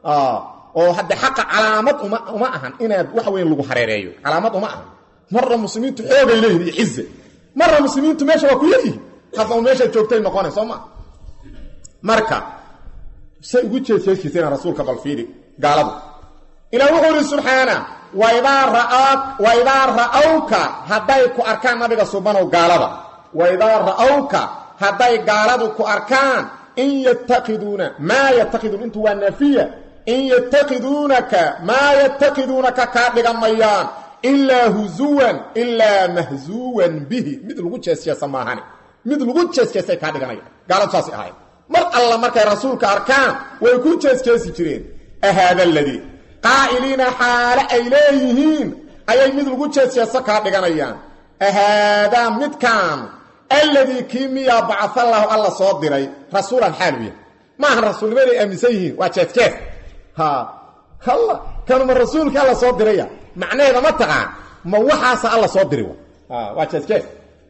Speaker 1: oo hadde xaqa calaamad uma uma ahan inaad waxa weyn lagu hareereeyo calaamad uma ahan marna muslimiintu xoogay leeyihin iyo cize marna muslimiintu meesha waa ku yaryihin hadda un meesha joogtay noqona soo ma marka say ugu jeeseeshiisayna rasuulka bal fiiri gaaladu ilaa wuxuu ihi subxaana waidaa ra'aak waidaa ra'awka hadday ku arkaan nabiga subanow gaalada waidaa ra'awka hadday gaaladu ku arkaan in yattakiduuna maa yattakiduun intu waa naafiya in yattakiduunaka maa yattakiduunaka kaa dhigamayaan ilaa husuwan ilaa mahsuwan bihi mid lagu jeesjeesa maahane mid lagu jeesjeesay kaa dhiganaya gaaladu saasay ahayd mar alla markay rasuulka arkaan way ku jeesjeesi jireen ahaada aladii qaa'iliina xaale ay leeyihiin ayay mid lagu jeesjeeso kaa dhiganayaan ahaadaa midkaan alladii kii miyaa bacaallahu alla soo diray rasuulan xaaluya maahan rasuulnimaday aaminsan yihiin waa jeesjees ha halla kanuma rasuulkii alla soo diraya macnaheeda ma taqaan ma waxaasa alla soo diri waa jeesjees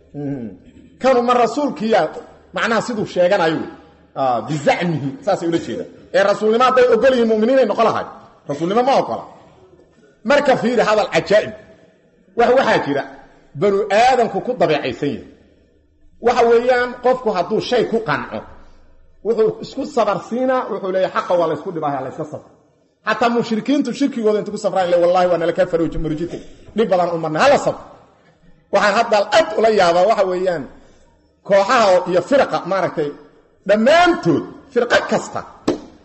Speaker 1: kanuma rasuulkiiya macnaha siduu sheeganayo wey bizacmihi saasay ula jeedaan ee rasuulnimo hadday ogol yihiin muminiinay noqon lahay rasuulnimo ma ogola marka fiiri hadal cajaa'ib wax waxaa jira banu aadamku ku dabeecaysan yahay waxa weeyaan qofku hadduu shay ku qanco wuxuu isku sabarsiinaa wuxuu leeyahy xaqa waa laysku dhibaaha layska safr xataa mushrikiintu shirkigooda inta ku safraan le wallahi waa nala ka farooji marujita dhib badan u marnay hala safr waxaan hadda ad ula yaabaa waxa weeyaan kooxaha iyo firaqa maaragtay dhammaantood firqo kasta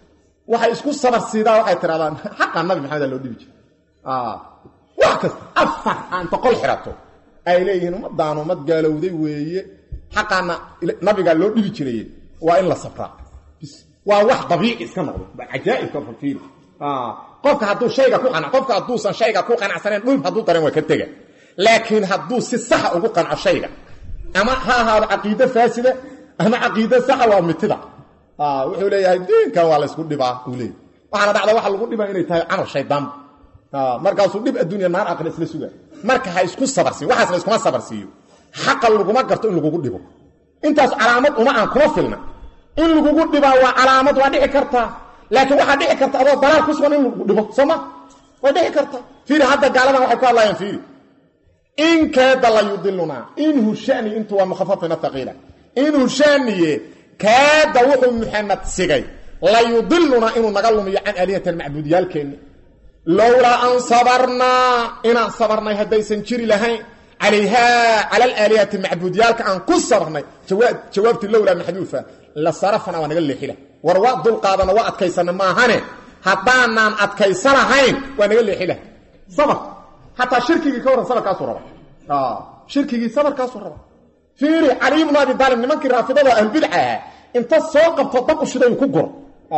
Speaker 1: waxay isku sabar siidaa waxay tirahdaan xaqaa nabi maxamed loo dhibi jiray wax kasta afar aanta qol xirato ay leeyihiin ummadaan ummad gaalowday weeye xaqaana nabigaa loo dhibi jiray waa in la sabraa waa wax dabiici iska noqdo cajaaibka fiiri qofka hadduu shayga ku qanco qofka hadduusan shayga ku qanacsanayn dhulb hadduu dareen waa ka tega laakiin hadduu si saxa ugu qanco shayga ama ha ahaado caqiide faasida ama caqiide saxa waa mitida wuxuu leeyahay diinkan waa laysku dhibaa uu leeyahy waxaana dhacda waxa lagu dhibaa inay tahay camal shaydaan markaasuu dhib adduunya naar aqri isla sugaa marka ha isku sabarsiiyo waxaas la iskuma sabarsiiyo xaqa laguma garto in lagugu dhibo intaas calaamad uma aan kuma filna in lagugu dhibaa waa calaamad waa dhici kartaa laakiin waxaa dhici karta adoo dalaal ku sugan in lagu dhibo sooma way dhici karta fiiri hadda gaaladan waxay ku hadlaayaan fiiri in kaada la yudilunaa inhu shani intu waa mukhafafina thaqiila inhu shaniye kaada wuxuu muxamed sigay la yudilunaa inuu naga lumiyo can aalihatan macbuudiyaalkeenni lowlaa an sabarnaa inaan sabarnay haddaysan jiri lahayn calayhaa cala alaalihati macbuudiyaalka aan ku sabarnay jawaabtii lowlaa maxduufa la sarafna waa naga leexila war waa dulqaadana waa adkaysana maahane haddaanaan adkaysanahayn waa naga leexila sabr xataa shirkigii ka warran sabarkaasuu raba shirkigii sabarkaasuu raba fiiri cali ibnu abi daalib nimankii raafidada ahlubidca ahaa inta soo qabto dab u shiday uu ku guro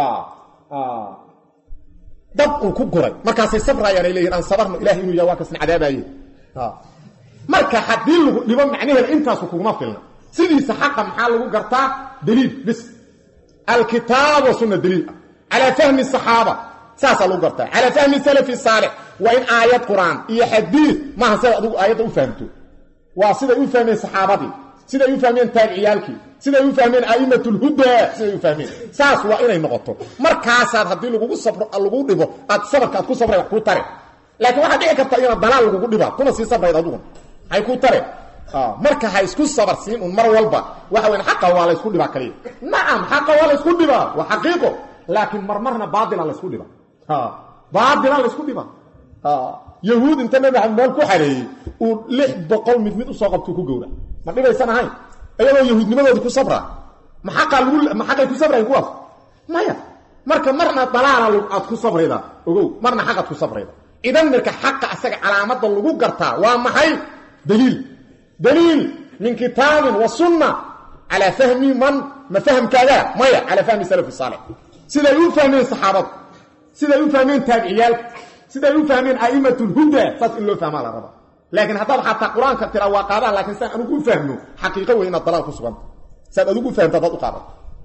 Speaker 1: dab uu ku guray markaasay sabrayaan ay leeyihin aan sabarno ilahay inuu yahay waa kasna cadaabaye marka haddii lagu dhibo macnaheeda intaasu kuguma filna sidiisa xaqa maxaa lagu gartaa daliil bis alkitaab wa sunna daliil ah calaa fahmi saxaaba saasaa lagu gartaa calaa fahmi salafi saalix waa in aayad qur-aan iyo xadiid maaha sidaad adigu aayadda u fahamto waa siday u fahmeen saxaabadii siday u fahmeen taabiciyaalkii siday u fahmeen a'immatulhudaa siday u fahmeen saas waa inay noqoto markaasaad haddii lagugu sabro lagu dhibo aad sabarka aad ku sabray wax kuu tare laakiin waxaa dhici karta iyana dalaal lagugu dhibaa kuma sii sabrayd aduguna hay kuu tare marka ha isku sabar siin un mar walba waxa weyn xaqa waa la ysku dhibaa kaliya nacam xaqa waa la ysku dhibaa waa xaqiiqo laakiin marmarna baatila la ysku dhibaa baatila la ysku dhibaa yahuud inta nabi maxamed meel ku xareeyey uu lix boqol mid mid usoo qabtuu ku gowra ma dhibaysan ahayn iyadoo yahuudnimadoodii ku sabra ma xaqaa lagu ma xaqay ku sabrayn kuwaas maya marka marna dalaala aad ku sabrayda ogow marna xaqaad ku sabrayda idan marka xaqa asaga calaamada lagu gartaa waa maxay daliil daliil min kitaabin wa sunna calaa fahmi man ma fahamkaagaa maya calaa fahmi salafi saalix siday u fahmeen saxaabadu siday u fahmeen taabiciyaalka siday u fahmeen a'immat lhuda saas in loo fahmaa la raba laakiin haddaad xataa qur-aanka tiraa waa qaadaan lakiin saan anugu u fahmo xaqiiqo wey inaad dalaal ku suganta saad adigu u fahamta adaad u qaadato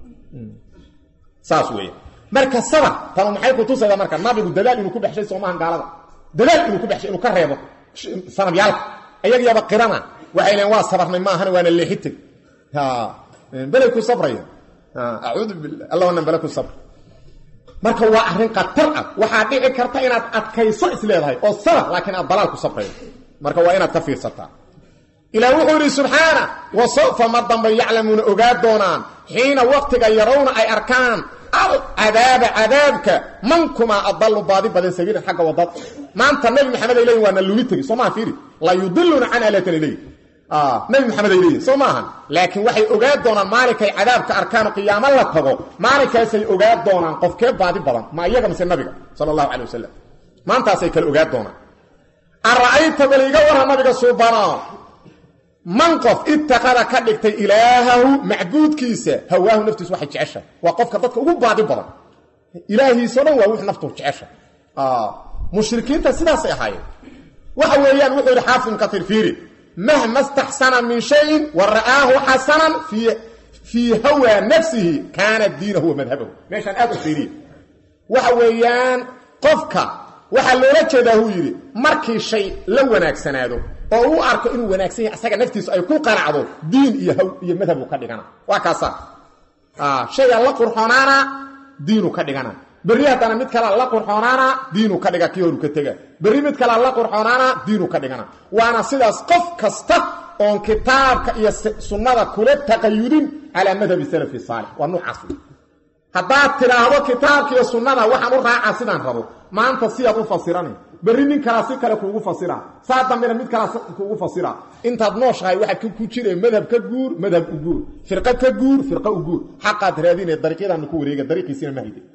Speaker 1: saas weeye marka sabar tanu maxay ku tusaydaa marka nabigu dadaal inuu ku baxshay soomahan gaalada dadaal inuu ku baxshay inuu ka reebo sanabyaalka ayagyaba qirana waxay leen waa sabarnay maahana waana leexiteg belay ku sabraya acuudu billah alla wanan bele ku sabr marka waa arrin khatar ah waxaa dhici karta inaad adkayso is leedahay oo sabar laakiin aad dalaal ku sabraydo marka waa inaad ka fiirsataa ilaah wuxuu yidhi subxaana wa sawfa ma dambay yaclamuuna ogaa doonaan xiina waqtiga yarawna ay arkaan alcadaaba cadaabka mankumaa adallu baadi badan sabiilan xagga wadada maanta nabi maxamed ay leeyiin waa na lumi tegi soo maha fiiri la yudiluna can alatan ay leeyihin nabi maxamed ay leeyihin soo maahan laakiin waxay ogaa doonaan maalinkay cadaabka arkaan qiyaamo la tago maalinkaasay ogaa doonaan qofkee baadi badan ma iyaga mise nabiga sala allahu calay wasalam maantaasay kale ogaa doonaan ara'ayta bal iga warra nabiga suubanaa man qof itakada ka dhigtay ilaahahu macbuudkiisa hawaahu naftiisu waxay jecesha waa qofka dadka ugu baadi badan ilaahiisao dhan waa wix naftu jecesha mushrikiinta sidaasay ahaayeen waxa weeyaan wuxuu yidhi xaafid ibn katiir fiiri mahma staxsana min shayin wa ra'aahu xasanan fii hawaa nafsihi kaana diinahu wa madhabahu meeshaan aad u fiiriya waxa weeyaan qofka waxaa loola jeedaa huu yidhi markii shay la wanaagsanaado oo uu arko inuu wanaagsan yahay asaga naftiisu ay ku qanacdo diin iyo haw iyo madhabu ka dhigana waa kaasa shayga la qurxoonaana diinu ka dhigana berri haddana mid kalea la qurxoonaana diinu ka dhiga kii horu ka tega berri mid kalea la qurxoonaana diinu ka dhigana waana sidaas qof kasta oon kitaabka iyo sunnada kula taqayudin calaa madhabi salafi saalix waa nuucaas haddaad tidhaahdo kitaabka iyo sunnada waxaan u raacaa sidaan rabo maanta sidaad u fasirana berri nin kalaa si kale kuugu fasira saa dambena mid kalaa kuugu fasira intaad nooshahay waxaad ku jire madhab ka guur madhab u guur firqa ka guur firqa u guur xaqaad raadine dariiqyadaana ku wareega dariiqiisina ma hayde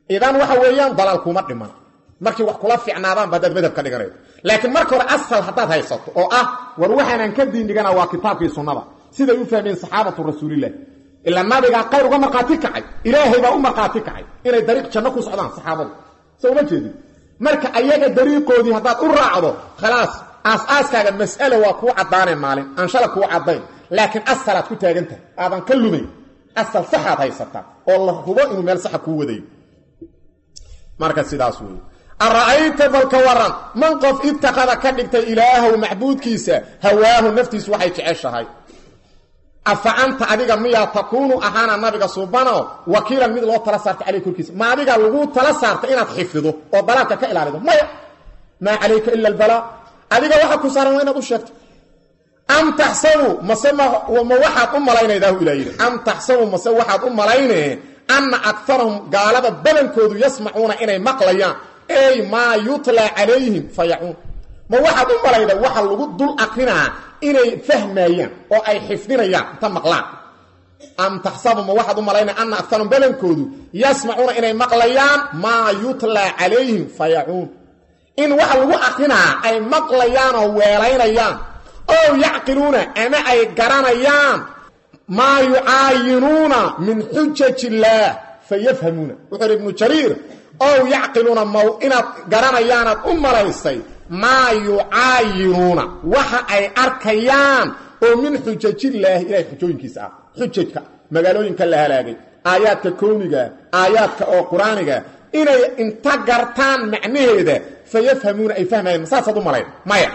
Speaker 1: idan waxa weeyaan dalaal kuma dhiman markii wax kula fiicnaadaan ba hadaad madhab ka dhiganaydo laakiin marka hore asal haddaad haysato oo ah war waxaanan ka diin dhigana waa kitaabkii sunnada siday u fahmeen saxaabatu rasuulilah ilaa nabigaa qayr uga markhaati kacay ilaahay baa u markhaati kacay inay dariiq janno ku socdaan saxaabadu soo uma jeedin marka ayaga dariiqoodii haddaad u raacdo khalaas aas-aaskaaga mas'ale waa kuu caddaaneen maalin aan shala kuu caddayn laakiin asalaad ku taagan tahay aadan ka lumayn asal saxaad haysataa oo la hubo inuu meel saxa kuu wadayo marka sidaas weeye ara'ayta balka waran man qof ibtaqada ka dhigtay ilaahow macbuudkiisa hawaahu naftiisu waxay jeceshahay afa anta adiga miyaa takuunu ahaana nabiga suubano wakiilan mid loo tala saarta caleyh korkiisa ma adiga lagu tala saarta inaad xifido oo dalaalka ka ilaalido maya maa calayka ila albalaa adiga waxa ku saaran waa inaad u sheegto am taxsabu mase ma waxaad u malaynaydahu ilaa yidhi am taxsabu mase waxaad u malaynee anna akarahum gaalada badankoodu yasmacuuna inay maqlayaan ey maa yutlaa calayhim fayacuun ma waxaad u malayda waxa lagu dul aqrinaa inay fahmayaan oo ay xifdinayaan inta maqlaan am taxsabu ma waxaad u malaynaya anna akarahum badankoodu yasmacuuna inay maqlayaan maa yutlaa calayhim fayacuun in waxa lagu aqrinaa ay maqlayaan oo weelaynayaan ow yacqiluuna ama ay garanayaan maa yucaayinuuna min xujaj illaah fayafhamuuna wuxuu hi ibnu jariir ow yacqiluuna maw inaad garanayaanaad u malaysay maa yucaayinuuna waxa ay arkayaan oo min xujajillaahi ilahay xujooyinkiisa ah xujajka magaalooyinka la halaagay aayaadka kowniga aayaadka oo qur-aaniga inay inta gartaan macnaheeda fayafhamuuna ay fahmayaan masaasaad u malayn maya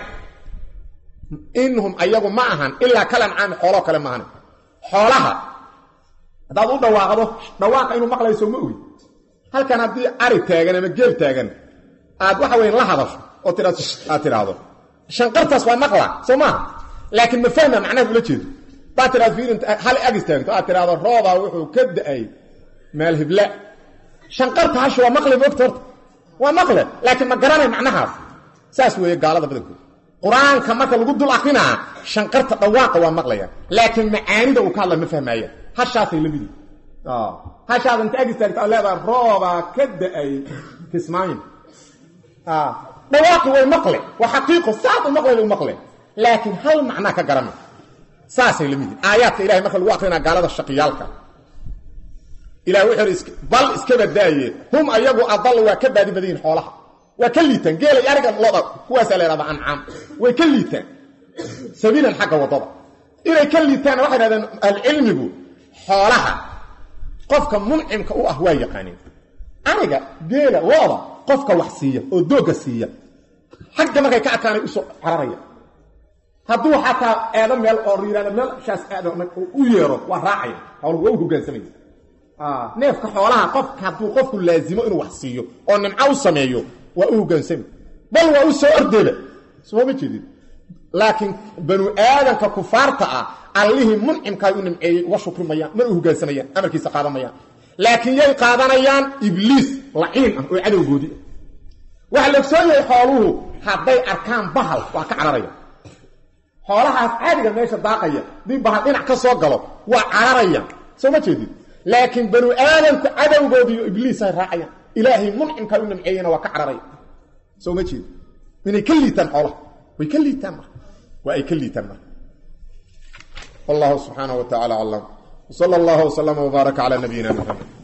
Speaker 1: inhum ayagu ma ahan ilaa kalancaami xooloo kale maahan xoolaha haddaad u dhawaaqdo dhawaaqa inuu maqlayso ma ogi halkan haddii ari taagan ama geel taagan aad waxa weyn la hadasho oo tia aad tidhaahdo shanqartaas waa maqla soo maaha laakiin ma fahma macnaha ula jeedo hadaad tidhahdo fiirin hal ag istaagto aad tidhahdo roobaa wuxuu ka da-ay meel hibla shanqarta hashi waa maqle moogta horta waa maqle laakiin ma garanay macnahaas saas weeye gaalada badankood qur-aanka marka lagu dul akrinaa shanqarta dhawaaqa waa maqlayaan laakiin macaanida uu ka hadla ma fahmaayaan hashaasay la midi hashaada inta ag istaagta ad leedaha roobaa ka da-ay kismaayin dhawaaqi way maqle waa xaqiiqo saad u maqlay u maqle laakiin hal macnaa ka garana saasay la midi aayaadka ilahay marka lagu akrinaa gaalada shaqiyaalka ilah wuxuu hi bal iska badaaye hum ayagu adal waa ka baadi badan yihin xoolaha waa ka liitaan geelay ariga loda kuwaasaa la yhahda ancaam way ka liitaan sabiilan xagga waddada inay ka liitaanna waxay dhahdeen ahlucilmigu xoolaha qofka muncimka u ah waa yaqaaneen ariga geela looda qofka wax siiya oo doogga siiya xagga markay ka arkaanay usoo cararaya hadduu xataa eedo meel oo yihahda meelshaas eedo u yeero waa raacaya xooluhu waa u hogaansamaya neefka xoolaha qofka hadduu qofku laazimo inuu wax siiyo oo nimco u sameeyo waa u hogaansami bal waa u soo ordeeba sooma jeedin laakiin banu aadanka kufaarta ah allihii muncimkaay u nimceeyey uga shukrimayaan mana u hogaansamayaan amarkiisa qaadanmayaan laakiin yay qaadanayaan ibliis laciin ah oo cadowgoodii ah waxaa la ogsoon yahay xooluhu hadday arkaan bahal waa ka cararaya xoolahaas caadiga meesha daaqaya dii bahal dhinac ka soo galo waa cararayaan soo ma jeedin laakiin banu aadamku cadowgoodi iyo ibliis ay raacayaan ilaahay muncimkaa u nimceeyena waa ka cararaya soo ma jeedi inay ka liitaan xoolaha way ka liitaan marka waa ay ka liitaan marka wallahu subxaanaه wa tacala aclam wsala اllah wslama wbaaraka calى nabiyina mxamed